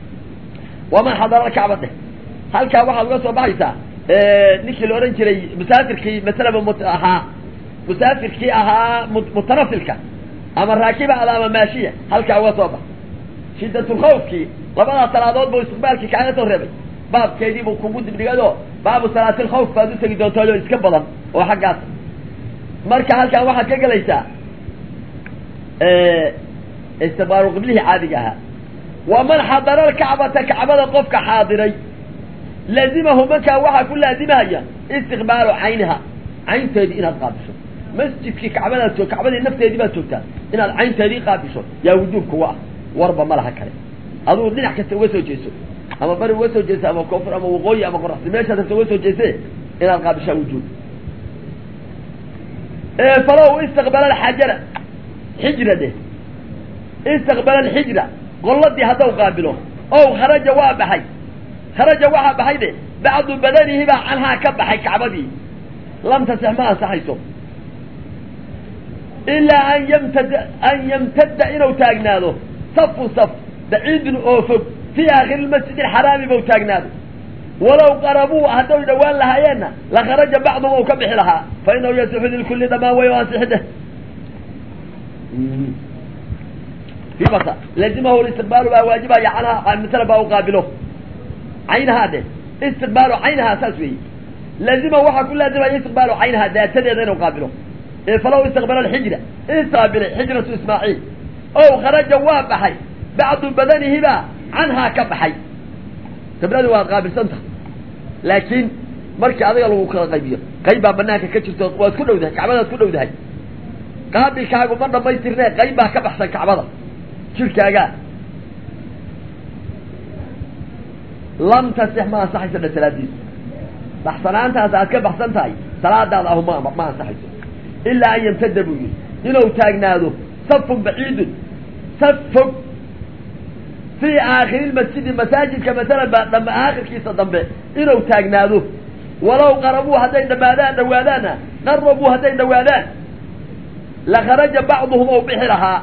waman xadara kacba dheh halkaa waxaad uga soo baxaysaa ninkii la odhan jiray musaafirkii masalaba mut ahaa musaafirkii ahaa mutanafilka ama raakibaada ama maashiya halkaa uga soo bax shidatulkhawfkii labadaa salaadood buu istiqbaalkii kaaga soo reebay baabkeedii buu kugu dibdhigado baabu salaatilkhawf baad u tegi doontaayoo iska badan oo xaggaas marka halkaa waxaad ka gelaysaa istiqbaalu qiblihii caadiga ahaa waman xadara alkacbata kacbada qofka xaadiray laazimahu markaa waxaa ku laazimahaya istiqbaalu cayniha caynteedii inaad qaabisho masjidkii kacbadaad joog kacbadii nafteedii baad joogtaa inaad caynteedii qaabisho yaa wujuub kuga ah warba ma laha kale adugu dhinac kasta uga soo jeeso ama bari uga soo jeeso ama koonfur ama waqooyi ama qoraxsi meeshaad rabta uga soo jeese inaad qaabishaa wujuub falow istaqbala alxajara xijra dheh istaqbala alxijra golladii haddau qaabilo ow kharaja waa baxay kharaja waxaa baxay de bacdu badanihi baa canhaa ka baxay kacbadii lam tasix ma ansaxayso ilaa an yamtada an yamtadda inuu taagnaado safu saf baciidun oo fog fii aakhiri lmasjid alxaraami bau taagnaado walow qarabuu hadday dhowaan lahaayeenna la kharaja bacduhum ou ka bixi lahaa fa inahu yasixu lilkulli dhamaan way o ansixide lazimahu istiqbaalu baa waajibaya canhaa masala baa u qaabilo caynahaa de istiqbaalu caynahaa saas weeye lazima waxaa ku laazimaya istiqbaalu caynahaa daatadeeda inuu qaabilo falow istaqbala alxijra istaabilay xijratu ismaaciil ow kharaja waa baxay bacdu badanihiba canhaa ka baxay qibladi waad qaabilsanta laakiin markii adiga lagu kala qaybiyo qayb baa banaanka ka jirto waad ku dhowdahay kacbadaad ku dhowdahay qaabilkaagu ma dhamaystirne qayb baa ka baxsan kacbada jirkaagaa lam tasix ma ansaxayso dha salaadiisu baxsanaantaas aad ka baxsan tahay salaadaada ahu ma ma ansaxayso ilaa an yamtada buu yihi inuu taagnaado safun baciidun saf fog fii aakhiri lmasjidi masaajidka masalan baa dham aakhirkiisa dambe inuu taagnaado walow qarabuu hadday dhamaadaan dhawaadaanna qarabuu hadday dhawaadaan la kharaja bacduhum ou bixi lahaa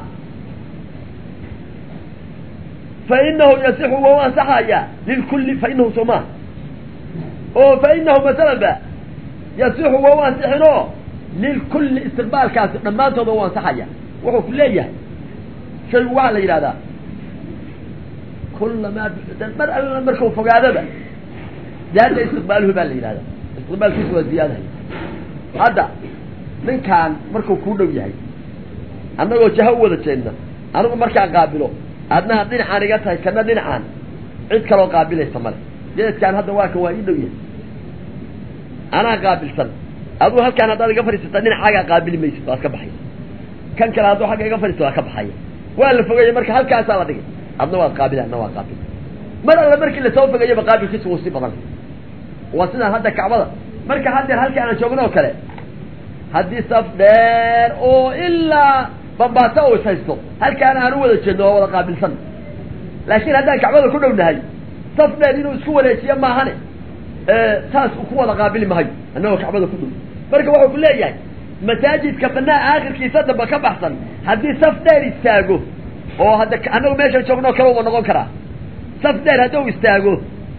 fa inahu yasixu wau ansaxaya lilkulli fa inahu somaa oo fa inahu masalan ba yasixu wau ansixinoo lilkulli istiqbaalkaasi dhammaantooda u ansaxaya wuxuu ku leeyahay shaygu waxaa la yidhahdaa kullamaa mar alla markau fogaadaba zaada istiqbaaluhu baa la yidhahdaa istiqbaalkiisu waa ziyaadahay hadda ninkaan markuu kuu dhow yahay annagoo jaha u wada jeedna anigu markaan qaabilo adnaha dhinacaan iga tahay kana dhinacaan cid kaloo qaabilaysa male geedkaan hadda waa kan waa ii dhow yahay anaa qaabilsan aduu halkaan haddaad iga fadhiisata dhinacaagaa qaabili maysid waad ka baxaysa kan kale hadduu xagga iga fadhiista waa ka baxaya waa la fogeeyey marka halkaasaa la dhigay adna waad qaabila adna waa qaabil mar alla markii lasoo fogeeyaba qaabilkiisu wuu sii badan waa sidaan hadda kacbada marka haddeer halkii aanan joogno oo kale haddii saf dheer oo ilaa bambaato u ishaysto halkaana aan u wada jeedno waa wada qaabilsan laakiin haddaan kacbada ku dhownahay saf dheer inuu isku wareejiyo maahane saas ku wada qaabili mahayo annagoo kacbada ku dhow marka wuxuu ku leeyahay masaajidka banaa aakhirkiisa damba ka baxsan haddii saf dheer istaago oo hadda annagu meeshan joogno kale uma noqon karaa saf dheer hadduu istaago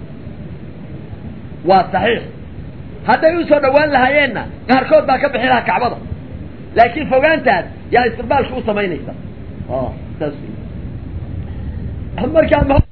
waa saxiix hadday usoo dhawaan lahaayeenna qaarkood baa ka bixi lahaa kacbada laakiin fogaantaas yaa istiqbaalka u samaynaysa saas markaa